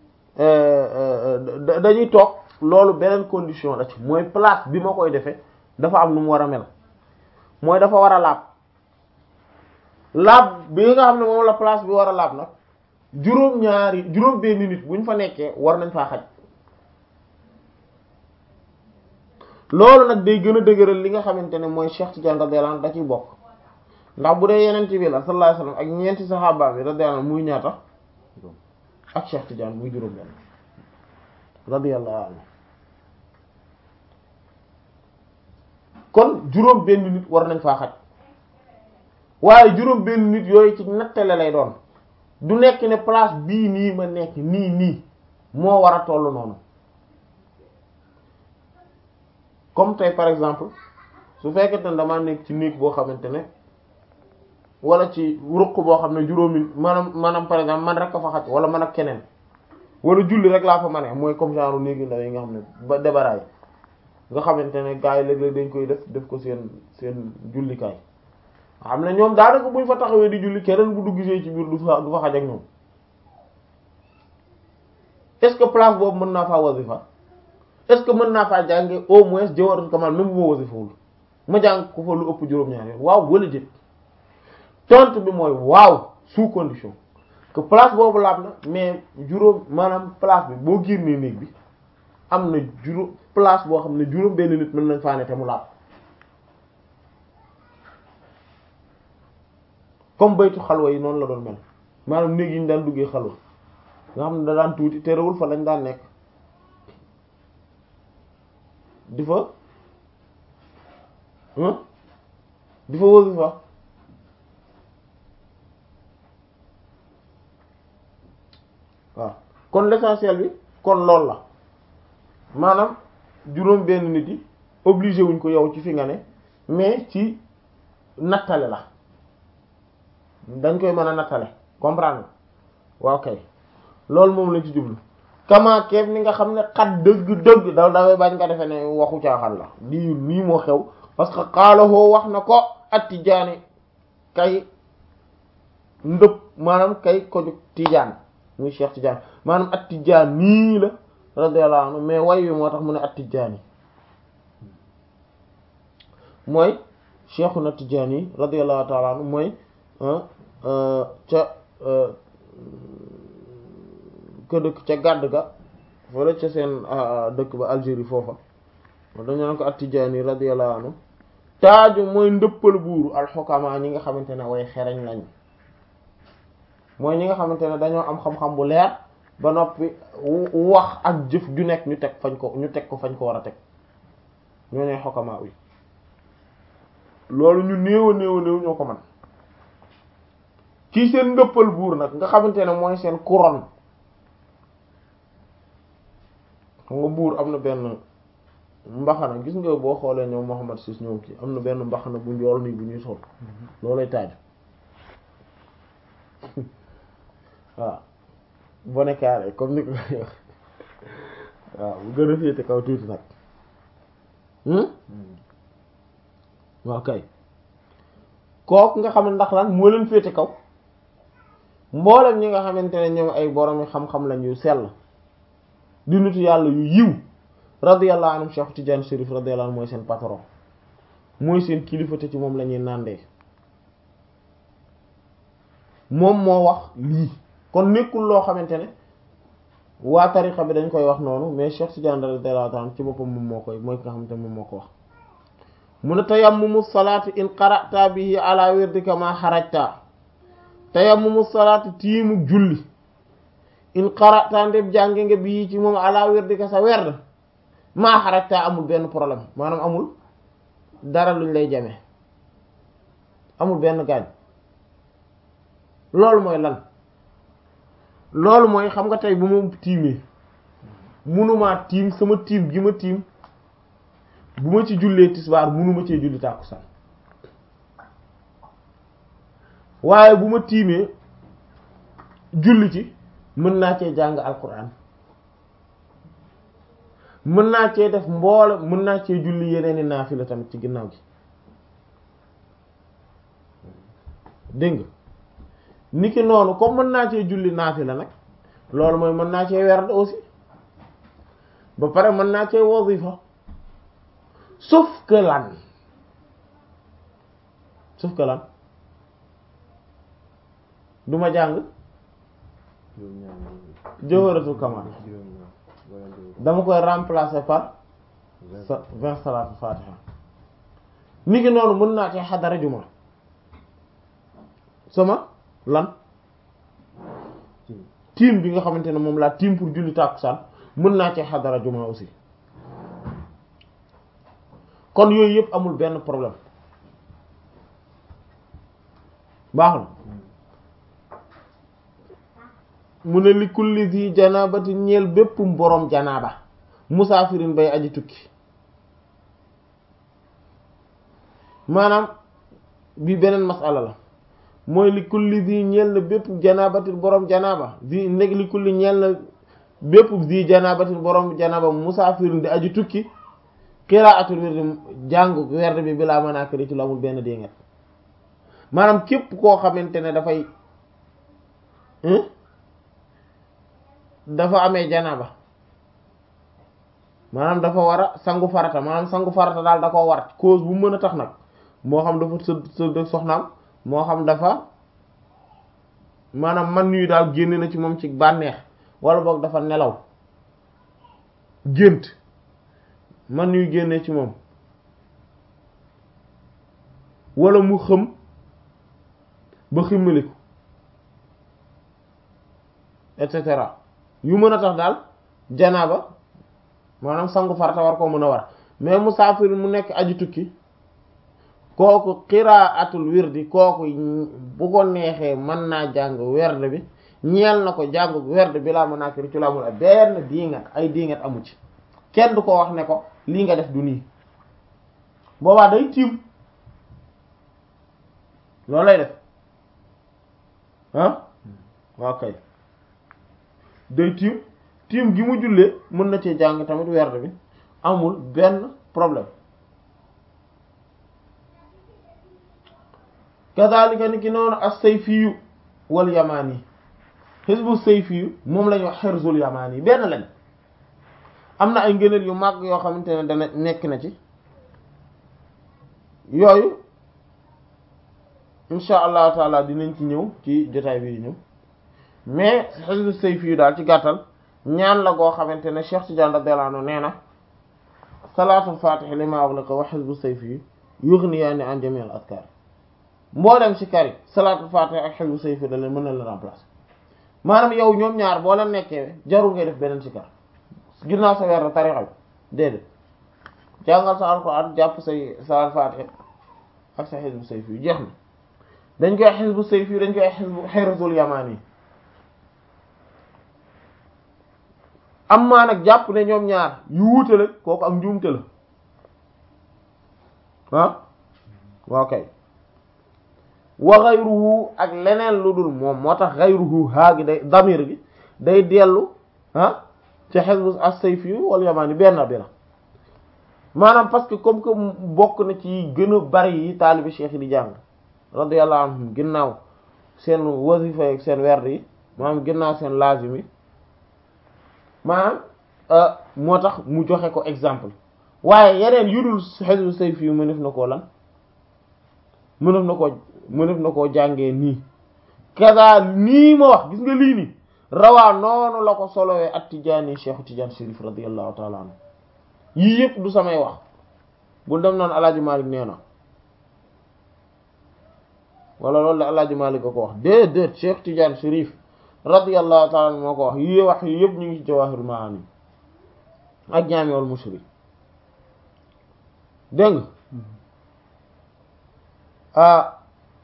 dañuy toog loolu beneen condition la ci mooy place bi ma koy defee dafa am nu mu war a mel mooy dafa war a laab laab bi nga xam ne moom la place bi war a laab nag juróom-ñaari juróom benn nit bu ñu fa nekkee war nañ faa xaj loolu nag day gën a dëgëral li nga xamante ne mooy Cheikh Tidiane radiyallahu anhu da ciy bokk ndax bu dee yeneen bi la sallallahu alayhi wasallam ak ñeenti saxaaba bi radiyallahu anhu muy ñaata ak Cheikh Tidiane muy juróom benn radiyallahu anhu kon juróom benn nit war nañ faa xaj waaye juróom benn nit yooyu ci nattale lay doon du nekk ne place bii nii ma nekk nii nii moo war a tollu noonu comme tey par exemple su fekkente ne damaa nekk ci néeg boo xamante ne wala ci ruq boo xam ne juróomi maanaam maanaam par exemple man rek a fa xaj wala man ak keneen wala julli rek laa fa mane mooy comme genre néegi ndaw yi nga xam ne ba débaraay nga xamante ne gars yi léeg-léeg dañ koy def def ko seen seen jullikaay xam ne ñoom daanaka buñ fa taxawee di julli keneen bu dugg ci biir du fa du fa xaj ak ñoom est-ce que place boobu mën naa faa wasifa est-ce que mën naa faa jànge au moins jawharatul kamal même bu ma wasifawul ma jàng ko fa lu ëpp juróom-ñaar yoon waaw wala déet tontu bi mooy waaw sous condition que place boobu laab na mais juróom maanaam place bi boo génnee néeg bi am na juróom place boo xam ne juróom benn nit mën nañ faa ne te mu laab comme baytu xalwa yi noonu la doon mel maanaam néeg yi ñu daan duggee xalwa nga xam ne da daan tuuti terewul fa lañ daan nekk di fa di fa wasifa waaw kon l'essentiel bi kon loolu la maanaam juróom benn nit yi obligé wuñ ko yow ci fi nga ne mais ci nattale la dañ koy mën a nattale comprendre waaw kay loolu moom lañ ci jublu kama keef ni nga xam ne xat dëgg-dëgg daw daway bañ nga defe ne waxu caaxaan la lii lii moo xew parce que xaalahoo wax na ko at tijaani kay ndëpp maanaam kay ko jóg tijaan muy Cheikh Tidiane maanaam at tijaan nii la radiyallahu anhu mais way wi moo tax mu ne at-Tijaani mooy Cheikhuna Tijaani radiyallahu ta'ala anhu mooy ca ka dëkk ca gàdd ga wala ca seen dëkk ba Algérie foofa dañu naan ko at-Tijaani radiyallahu anhu taaju mooy ndëppal buuru alxukama ñi nga xamante ne way xereñ lañu mooy ñi nga xamante ne dañoo am xam-xam bu leer ba noppi wax ak jëf ju nekk ñu teg fañ ko ñu teg ko fañ ko war a teg ñoo ñooy xukama yi loolu ñu néew a néew a néew ñoo ko man kii seen ndëppal buur nag nga xamante ne mooy seen couronne xam nga buur am na benn mbaxana gis nga boo xoolee ñoom Muhammad sis ñoom kii am na benn mbaxana bu njool nii bu ñuy sol loolay taaju waaw bonnet carré comme ni ko wax waaw bu gën a féete kaw tuuti nag waaw kay kooku nga xam ne ndax lan moo leen féete kaw mboolem ñi nga xamante ne ñoom ay boromi xam-xam lañ yu sell di nitu yàlla yu yiw radiyallahu anhu Cheikh Tidiane Chérif radiyallahu anhu mooy seen patron mooy seen kilifa te ci moom la ñuy nàndee moom moo wax lii kon nekkul loo xamante ne waa tariqa bi dañ koy wax noonu mais Cheikh Tidiane radiyallahu anhu ci boppam moom moo koy mooy ki nga xamante ne moom moo ko wax mu ne tayammumu salaati in qara'ta bihi ala wirdika ma xarajta tayammumu salaati tiimu julli in qara'ta ndeb jànge nga bii ci moom ala wirdika sa werd maa xarajta amul benn problème maanaam amul dara luñ lay jame amul benn gaañ loolu mooy lan loolu mooy xam nga tey bu ma tiimee munumaa tiim sama tiim gi ma tiim bu ma ci jullee tisbaar munuma cee julli tàkkusaan waaye bu ma tiimee julli ci mën naa cee jàng alquran mën naa cee def mboole mën naa cee julli yeneeni naafila tamit ci ginnaaw gi dégg nga niki noonu comme mën naa cee julli naafila nag loolu mooy mën naa cee werd aussi ba pare mën naa cee wazifa sauf que lan sauf que lan du ma jàng jawharatul kamal dama koy remplacer par sa vingt salatu fatiha ni ki noonu mën naa cee xadara juma sama lan tiim bi nga xamante ne moom laa tiim pour julli tàkkusaan mën naa cee xadara juma aussi kon yooyu yëpp amul benn problème baax na mu ne li kulli zi janabati ñeel bépp boroom janaaba musaafirin bay aji tukki maanaam bi beneen masala la mooy li kulli zi ñeel na bépp janabatin boroom janaaba zi ndeg li kulli ñeel na bépp zi janabatin boroom janaaba musaafirin di aji tukki qiraatul wird jàngu werd bi bilaa manaakiri ci lu amul benn déngat maanaam képp koo xamante ne dafay dafa amee janaba maanaam dafa war a sangu farata maanaam sangu farata daal da koo war cause bu mën a tax nag moo xam dafa së sëdd soxnaam moo xam dafa maanaam man nuyu daal génn na ci moom ci bànneex wala boog dafa nelaw gént man nuy génne ci moom wala mu xëm ba ximmaliku et cetera yu mën a tax daal janaaba maanaam sangu farata war koo mën a war mais musaafir mu nekk aji tukki kooku qiraatul wirdi kooku bu ko neexee mën naa jàng werd bi ñeel na ko jàng werd bi laa mën a kiri ci la amul benn diingat ay diingat amu ci kenn du ko wax ne ko lii nga def du nii boobaa day tiim loolu lay def ah waaw kay day tiim tiim gi mu jullee mën na cee jàng tamit werd bi amul benn problème kazalika ni ki noonu as-sayfiyu wal yamani xisbu sayfiyu moom lañu wax xirzul yamani benn lañ am na ay ngëneel yu mag yoo xamante ne dana nekk na ci yooyu insha allahu taala dinañ ci ñëw ci jotaay bi ñëw mais xisbu sayfi yu daal ci gàttal ñaan la goo xamante ne Cheikh Tidiane radiyallahu anhu nee na salaatul fatih lima ughliqa wa xisbu sayfi yughniyaani an jami' al adkar mboolem ci kari salaatul fatih ak xisbu sayfi da leen mën na la remplacer maanaam yow ñoom ñaar boo leen nekkee jarul ngay def beneen ci kar ginnaaw sa weer tarixa bi déedéet jàngal sa alxuraan jàpp say salaatul fatih ak sa xisbu sayfi yu jeex na dañ koy xisbu sayfi dañ koy xisbu xerazul yamaani am maa nag jàpp ne ñoom ñaar yu wuute la kooku ak njuumte la ah waaw kay wa ghayruhu ak leneen lu dul moom moo tax ghayruhu haa gi day damir gi day dellu ah ci xisbu as-sayfi wal yamaani benn bi la maanaam parce que comme que bokk na ci gën a bari yi taalibi cheikh yi di jàng radiyallahu anhum ginnaaw seen wasifa ak seen werd yi maanaam ginnaaw seen lazim yi maanaam moo tax mu joxe ko exemple waaye yeneen yu dul xisbu sayfi yu mënef na koo lan mënef na koo mënef na koo jàngee nii kaza nii ma wax gis nga lii nii rawaa noonu la ko solowee at tijaani cheikhu tijaan shérif radiyallahu taala anhu yii yëpp du samay wax bul dem naan alaaji Malik nee na wala loolu la alaaji Malik a ko wax déedéet cheikh tijaan shérif radiyallahu taala anhu moo ko wax yii wax yi yëpp ñu ngi ci Jawahirul Maani ak Jaami'ul Mushri dégg nga ah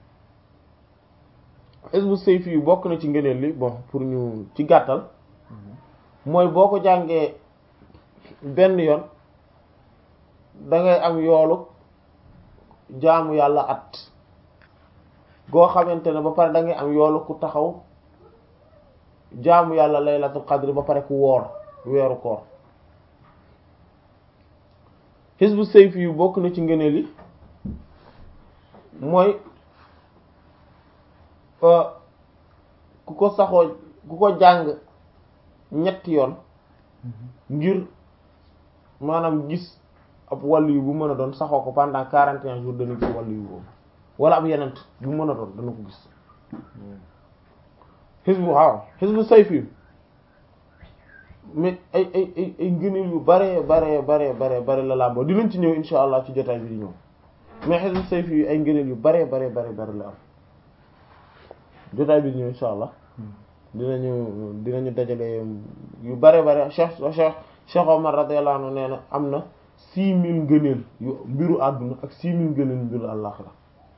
Hizbu Sayfi yu bokk na ci ngëneel li bon pour ñu ci gàttal mooy boo ko jàngee benn yoon da ngay am yoolu jaamu yàlla at goo xamante ne ba pare da ngay am yoolu ku taxaw jaamu yàlla laylatul qadr ba pare ku woor weeru koor Hizbu Sayfi yu bokk na ci ngëneel yi mooy ku ko saxoo ku ko jàng ñetti yoon ngir maanaam gis ab wàll yu bu mën a doon saxoo ko pendant quarante et un jours dana gis wàll yu boobu wala ab yenent bu mën a doon dana ko gis Hizbu waaw Hizbu Sayfi mais ay ay ay ay ngëneel yu bare bare bare bare bare la làmboo dinañ ci ñëw insha allah ci jotaay bi di ñëw mais Hizbu Sayfi yu ay ngëneel yu bare bare bare bare la am jotaay bi di ñëw insha allah dinañu dinañu dajale yu bare bare Cheikh Cheikh Cheikh Omar radiyallahu anhu nee na am na six mille ngëneel yu mbiru àdduna ak six mille ngëneel mbiru àllaxira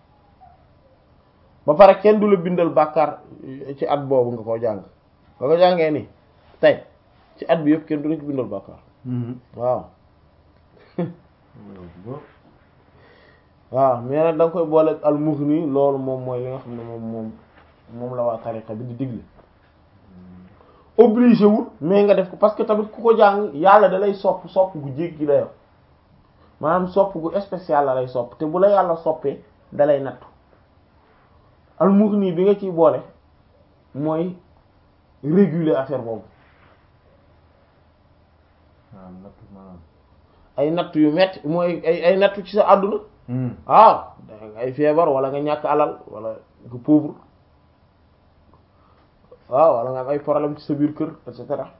ba pare kenn du la bindal bàkkaar ci at boobu nga ko jàng nga ko jàngee ni tey ci at bi yëpp kenn du la ci bindal bàkkaar waaw waaw mais nag da nga koy boole al mughni loolu moom mooy li nga xam ne moom moom moom la waa tariqa bi di digle obligé wul mais nga def ko parce que tamit ku ko jàng yàlla da lay sopp sopp gu jéggi la yow maanaam sopp gu spécial la lay sopp te bu la yàlla soppee da lay nattu al mughni bi nga ciy boole mooy réguler affaire boobu ay nattu yu metti mooy ay ay nattu ci sa àdduna waaw ay feebar wala nga ñàkk alal wala nga pauvre waaw wala nga am ay problème ci sa biir kër et cetera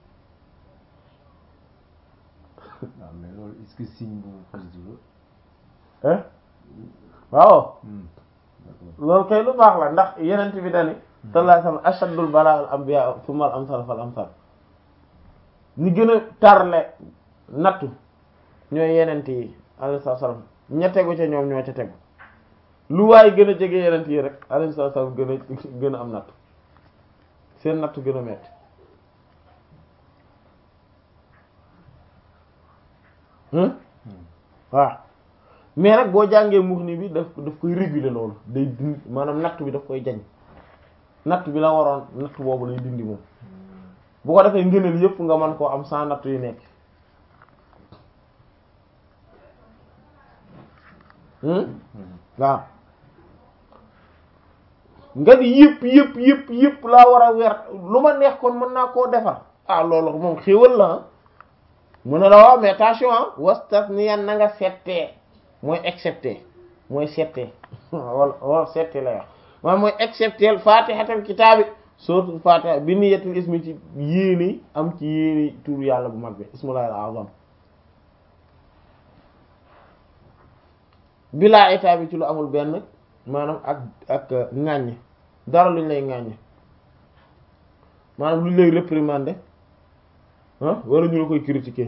waaw mais loolu est-ce que signe bu positif hein waaw loolu kay lu baax la ndax yenent bi dani sallallahu alayhi wasallam ashaddul bala al anbiya thumma al amsal fal amsal ñi gën a tarle nattu ñooy yenent yi alayhi salaam ña tegu ca ñoom ñoo ca tegu lu waaye gën a jege yenent yi rek alayhi salaam gën a gën a am nattu seen nattu gën a metti waaw mais nag boo jàngee Mughni bi daf daf koy réguler loolu day dindi maanaam nattu bi daf koy jañ nattu bi la waroon nattu boobu lay dindi moom bu ko defee ngëneel yépp nga mën koo am sans nattu yu nekk waaw nga ni yëpp yëpp yëpp yëpp laa war a wer lu ma neex kon mën naa koo defar ah loolu moom xéewal la mu ne la waaw mais attention ah wastasniyan na nga settee mooy excepté mooy settee wala wala settee la wax maanaam mooy excepté fatihatal kitaabi suratul fatiha bi niyatul ismi ci yéeni am ci yéeni tur yàlla bu mag bi ismullahil azam bilaa état bi ci lu amul benn maanaam ak ak ŋàññ dara luñ lay ŋàññ maanaam luñ lay réprimander ah wala ñu la koy critiquer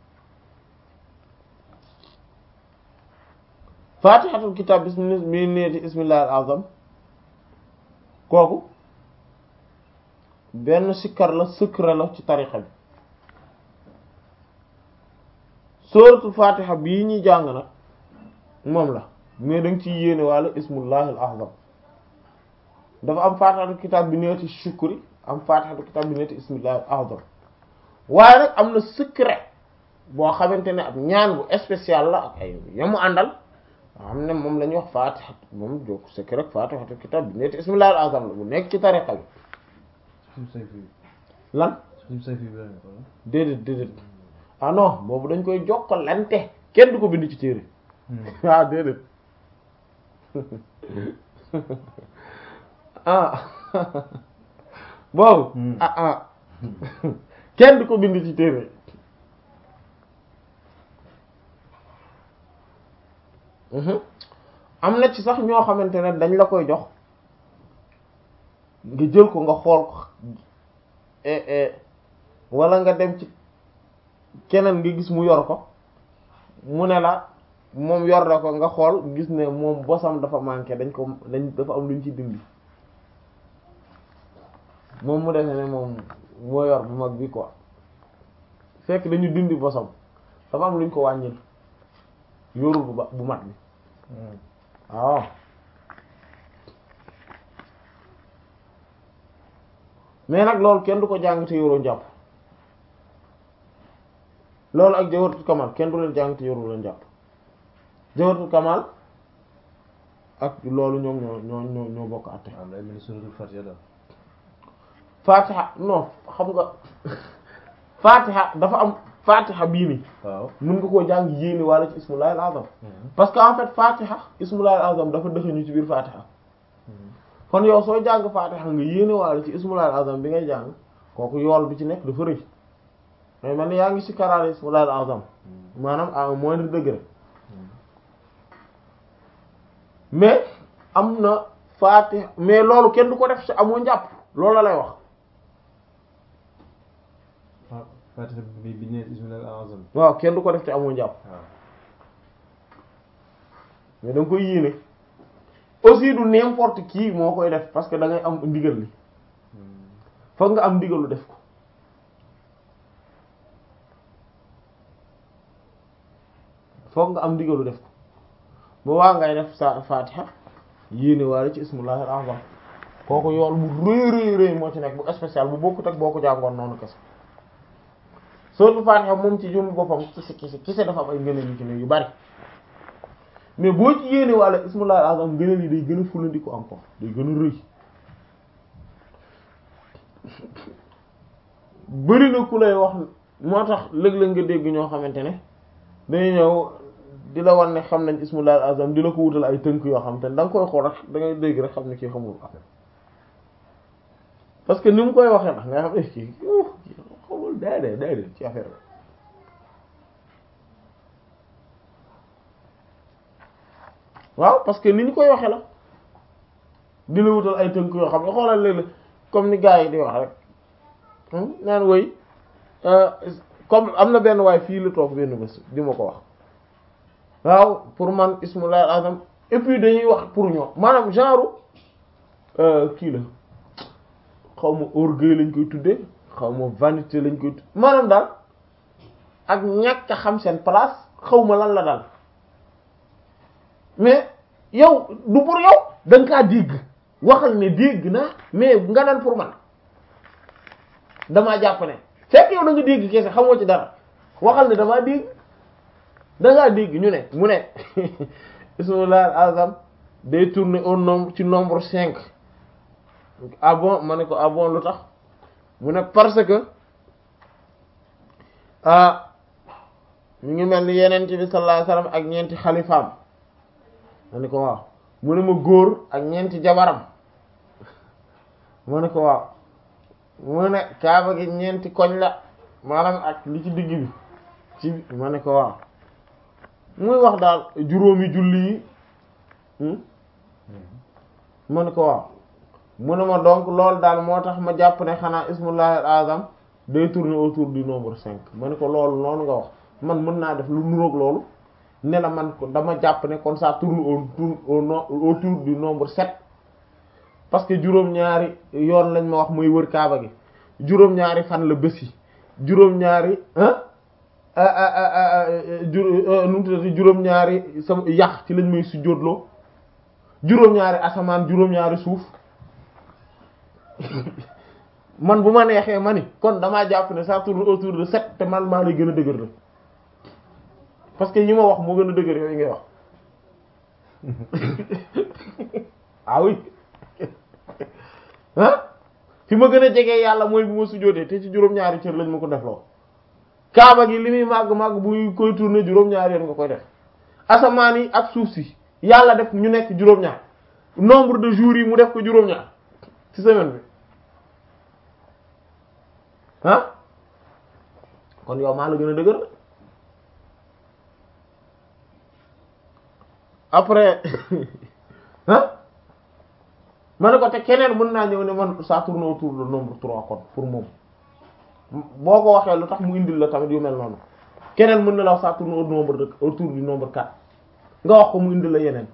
fatihatul kitab bismi mi neeti ismillahil azam kooku benn sikkar la secret la ci tarixa bi suratul fatiha bii ñuy jàng nag moom la mais da nga ciy yéene wàlla ismullahil azam dafa am fatihatul kitab bi neeti shukri am fatihatul kitab bi neeti ismillahil azam waaye nag am na secret boo xamante ne ab ñaan bu spécial la ak ay yamu àndal xam ne moom la ñuy wax fatiha moom jokk secret rek fatihatul kitab bi neeti ismillahil azam la bu nekk ci tariqa bi lan déedéet déedéet ah non boobu dañ koy jokkalante kenn du ko bind ci téere ah déedéet ah boobu ah ah kenn du ko bind ci téere am na ci sax ñoo xamante ne dañ la koy jox nga jël ko nga xool ko wala nga dem ci keneen nga gis mu yor ko mu ne la moom yor na ko nga xool gis ne moom bosam dafa manqué dañ ko dañ dafa am lu ñu ci dindi moom mu defe ne moom moo yor bu mag bi quoi fekk dañu dindi bosam dafa am lu ñu ko wàññil yorul bu ba bu mat bi waaw mais nag loolu kenn du ko jàng te yoroo njàpp loolu ak jawharatul kamal kenn du leen jàng te yoroo leen njàpp jawharatul kamal ak loolu ñoom ñoo ñoo ñoo ñoo bokk àtte am day mel ni suratul fatiha daal fatiha non xam nga fatiha dafa am fatiha bii nii waaw mën nga koo jàng yéene wala ci ismullahil azam parce que en fait fatiha ismullahil azam dafa dëxëñu ci biir fatiha kon yow soo jàng fatiha nga yéene wala ci ismullahil azam bi ngay jàng kooku yool bi ci nekk dafa rëy mais man yaa ngi ci karaale ismullahil azam maanaam à un moindre degré mais am na fatiha mais loolu kenn du ko def ci amoo njàpp loolu la lay wax fatiha bi bi ne ismilal azam waaw kenn du ko def ci amoo njàpp waaw mais da nga koy yéene aussi du n'importe qui moo koy def parce que da ngay am ndigal li foog nga am ndigalu def ko foog nga am ndigalu def ko ba waa ngay def sa fatiha yéene waale ci ismullahil azam kooku yool bu rëy rëy rëy moo ci nekk bu spécial bu bokkut ak boo ko jàngoon noonu kese sootu fatiha moom ci jum boppam kisi kisi kisi dafa am ay ngëneel yu ci ne yu bari mais boo ci yéene waale ismullahil azam ngëneel yi day gën a fulandiku encore day gën a rëy bëri na ku lay wax moo tax léeg-léeg nga dégg ñoo xamante ne dañuy ñëw di la wan ne xam nañ ismullahil azam di la ko wutal ay tënk yoo xam te ne da nga koy xool rek da ngay dégg rek xam ne kii xamul affaire parce que ni mu koy waxee ndax nga xam ne kii xamul day de day de ci affaire bi waaw parce que ni ñu koy waxee la di la wutal ay tënk yoo xam ne xoolal léeg-léeg comme ni gars yi di wax rek naan woy comme am na benn waay fii la toog benn bés di ma ko wax waaw pour man ismullahil azam et puis dañuy wax pour ñoom maanaam genre kii la xaw ma orgueil lañ koy tuddee xaw ma vanité lañ koy tuddee maanaam daal ak ñàkk a xam seen place xaw ma lan la daal mais yow du pour yow da nga kaa dégg waxal ne dégg naa mais nga naan pour man damaa jàpp ne fekk yow da nga dégg kese xamoo ci dara waxal ne damaa dégg da ngaa dégg ñu ne mu ne ismullahil azam day tourner au nombre ci nombre cinq ah bon ma ne ko ah bon lu tax mu ne parce que ah mi ngi mel ni yeneen bi sallallahu alayhi wasallam ak ñeenti xalifaam ma ne ko waaw mu ne ma góor ak ñeenti jabaram ma ne ko waaw mu ne kaaba gi ñeenti koñ la maanaam ak li ci digg bi ci ma ne ko waaw muy wax daal juróomi julli yi ma ne ko waaw mu ne ma donc loolu daal moo tax ma jàpp ne xanaa ismullahi al-azam day tourner autour du nombre cinq ma ne ko loolu noonu nga wax man mën naa def lu nuroog loolu ne la man ko dama jàpp ne kon ça tourne autour autour du nombre sept parce que juróom-ñaari yoon lañ ma wax muy wër kaaba gi juróom-ñaari fan la bés yi juróom-ñaari nu mu tuddati juróom-ñaari sama yax ci lañ may sujjóotloo juróom-ñaari asamaan juróom-ñaari suuf man bu ma neexee ma ni kon damaa jàpp ne ça tourne autour de sept te man maa lay gën a dëgër la parce que yi ma wax moo gën a dëgër yooyu ngay wax ah oui ah fi ma gën a jegee yàlla mooy bu ma sujjóotee te ci juróom-ñaari cër lañ ma ko defloo kaaba gi li muy màgg màgg bu koy tourner juróom-ñaari yoon nga koy def asamaan yi ak suuf si yàlla def ñu nekk juróom-ñaar nombre de jours yi mu def ko juróom-ñaar ci semaine bi ah kon yow maa la gën a dëgër après ah ma ne ko te keneen mën naa ñëw ne man ça tourne autour du nombre trois kon pour moom boo ko waxee lu tax mu indil la tamit yu mel noonu keneen mën na la wax ça tourne au nombre de autour du nombre quatre nga wax ko mu indil la yeneen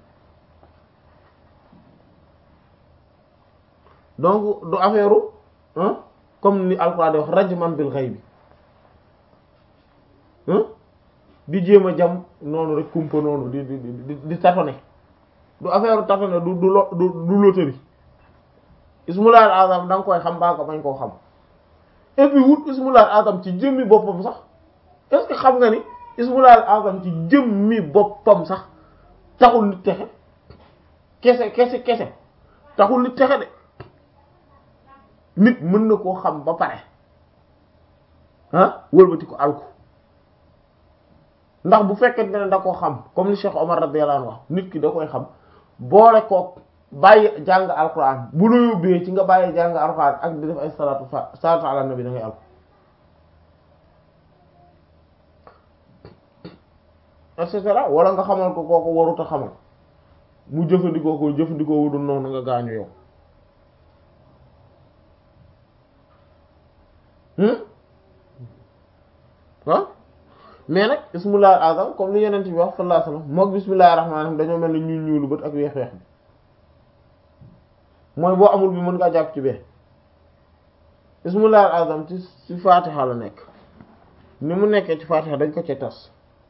donc du affaire ah comme ni Alxuraan di wax rajman bil ghaybi di jéem a jam noonu rek kumpa noonu di di di di tâtonner du affaire tâtonner du du lo du du loterie ismul azam da nga koy xam baa ko bañ koo xam et puis wut ismul azam ci jëmmi boppam sax est-ce que xam nga ni ismul azam ci jëmmi boppam sax taxul nit texe kese kese kese taxul nit texe de nit mën na koo xam ba pare ah wëlbati ko alku ndax bu fekkente ne da koo xam comme li Cheikh Omar radiyallahu anhu wax nit ki da koy xam boole kook bàyyi jàng alquran bu la yóbbee ci nga bàyyi jàng alquran ak di def ay salatu fa salatu ala nabi da ngay alku et cetera wala nga xamal ko kooku warut a xamal mu jëfandikoo ko jëfandikoo wudul noonu nga gaañu yow ah mais nag ismullahi azam comme li yeneen bi wax sallallahu alayhi wasallam mook bismillahir rahmanir rahim dañoo mel ni ñuul ñuulu bët ak weex weex bi mooy boo amul bi mën ngaa jàpp ci bee ismullahil azam ci ci fatiha la nekk ni mu nekkee ci fatiha dañ ko ci tas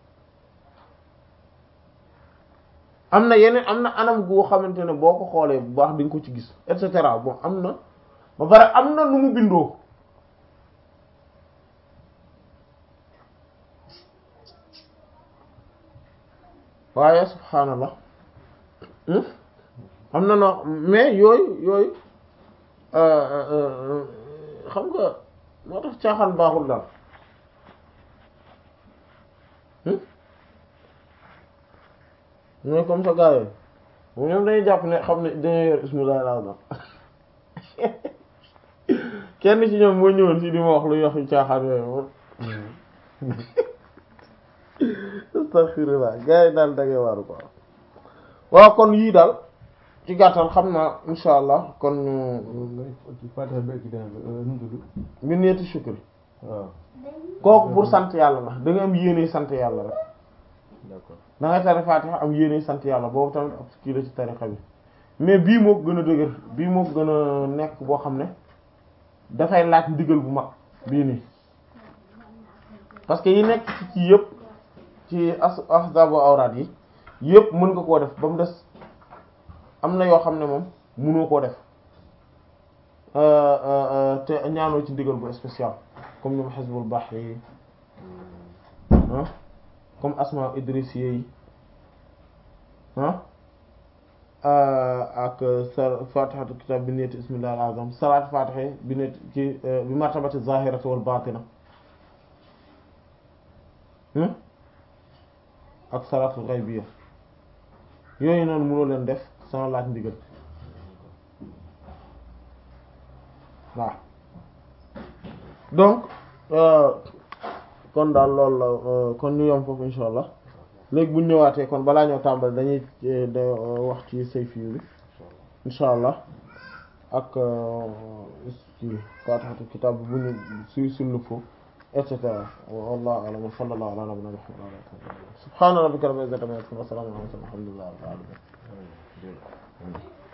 am na yeneen am na anam goo xamante ne boo ko xoolee bu baax di nga ko ci gis et cetera bon am na ba pare am na nu mu bindoo waaye subhaanallah am na noo mais yooyu yooyu xam nga moo tax caaxaan baaxul daal mooy comme ça gars yi bu ñoom dañuy jàpp ne xam ne dañoo yor ismullahi al-azam kenn ci ñoom moo ñëwoon fii di ma wax lu yox yu caaxaan yooyu moom astaghfirullah gars yi daal dangay waaru ko waaw kon yii daal ci gàttal xam naa insha allah kon ñu Fatiha bi ak dana bi nu mu tudd ñu neeti shukri waaw kooku pour sant yàlla la da nga am yéene sant yàlla rek d'accord da ngay tari Fatiha am yéene sant yàlla boobu tamit ab kii la ci tarixa bi mais bii moo gën a dëgër bii moo gën a nekk boo xam ne dafay laaj ndigal bu mag bii nii parce que yi nekk ci ci yëpp ci as ahzabu awraad yi yëpp mën nga koo def ba mu des am na yoo xam ne moom mënoo koo def te ñaanoo ci ndigal bu spécial comme ñoom xisbul bahri yi ah comme asma idrisiye yi ah ak sa fatihatu kitab bi neeti bismillah al azam salaat fatiha bi neeti ci bi martabati zahirati wal batina ak salaatul ghaybiyya yooyu noonu mënoo leen def sans laaj ndigal waaw donc kon daal loolu la kon ñu yom foofu insha allah léegi bu ñu ñëwaatee kon balaa ñoo tàmbali dañuy da wax ci sayfi bi insha allah ak ci faatihatu kitaab bu ñu su sullu foofu et cetera wallahu a'lam wa sallallahu ala nabiyyina muhammad subhana rabbika rabbil izzati amma yasifun wa salamun ala al mursalin walhamdulillahi rabbil alamin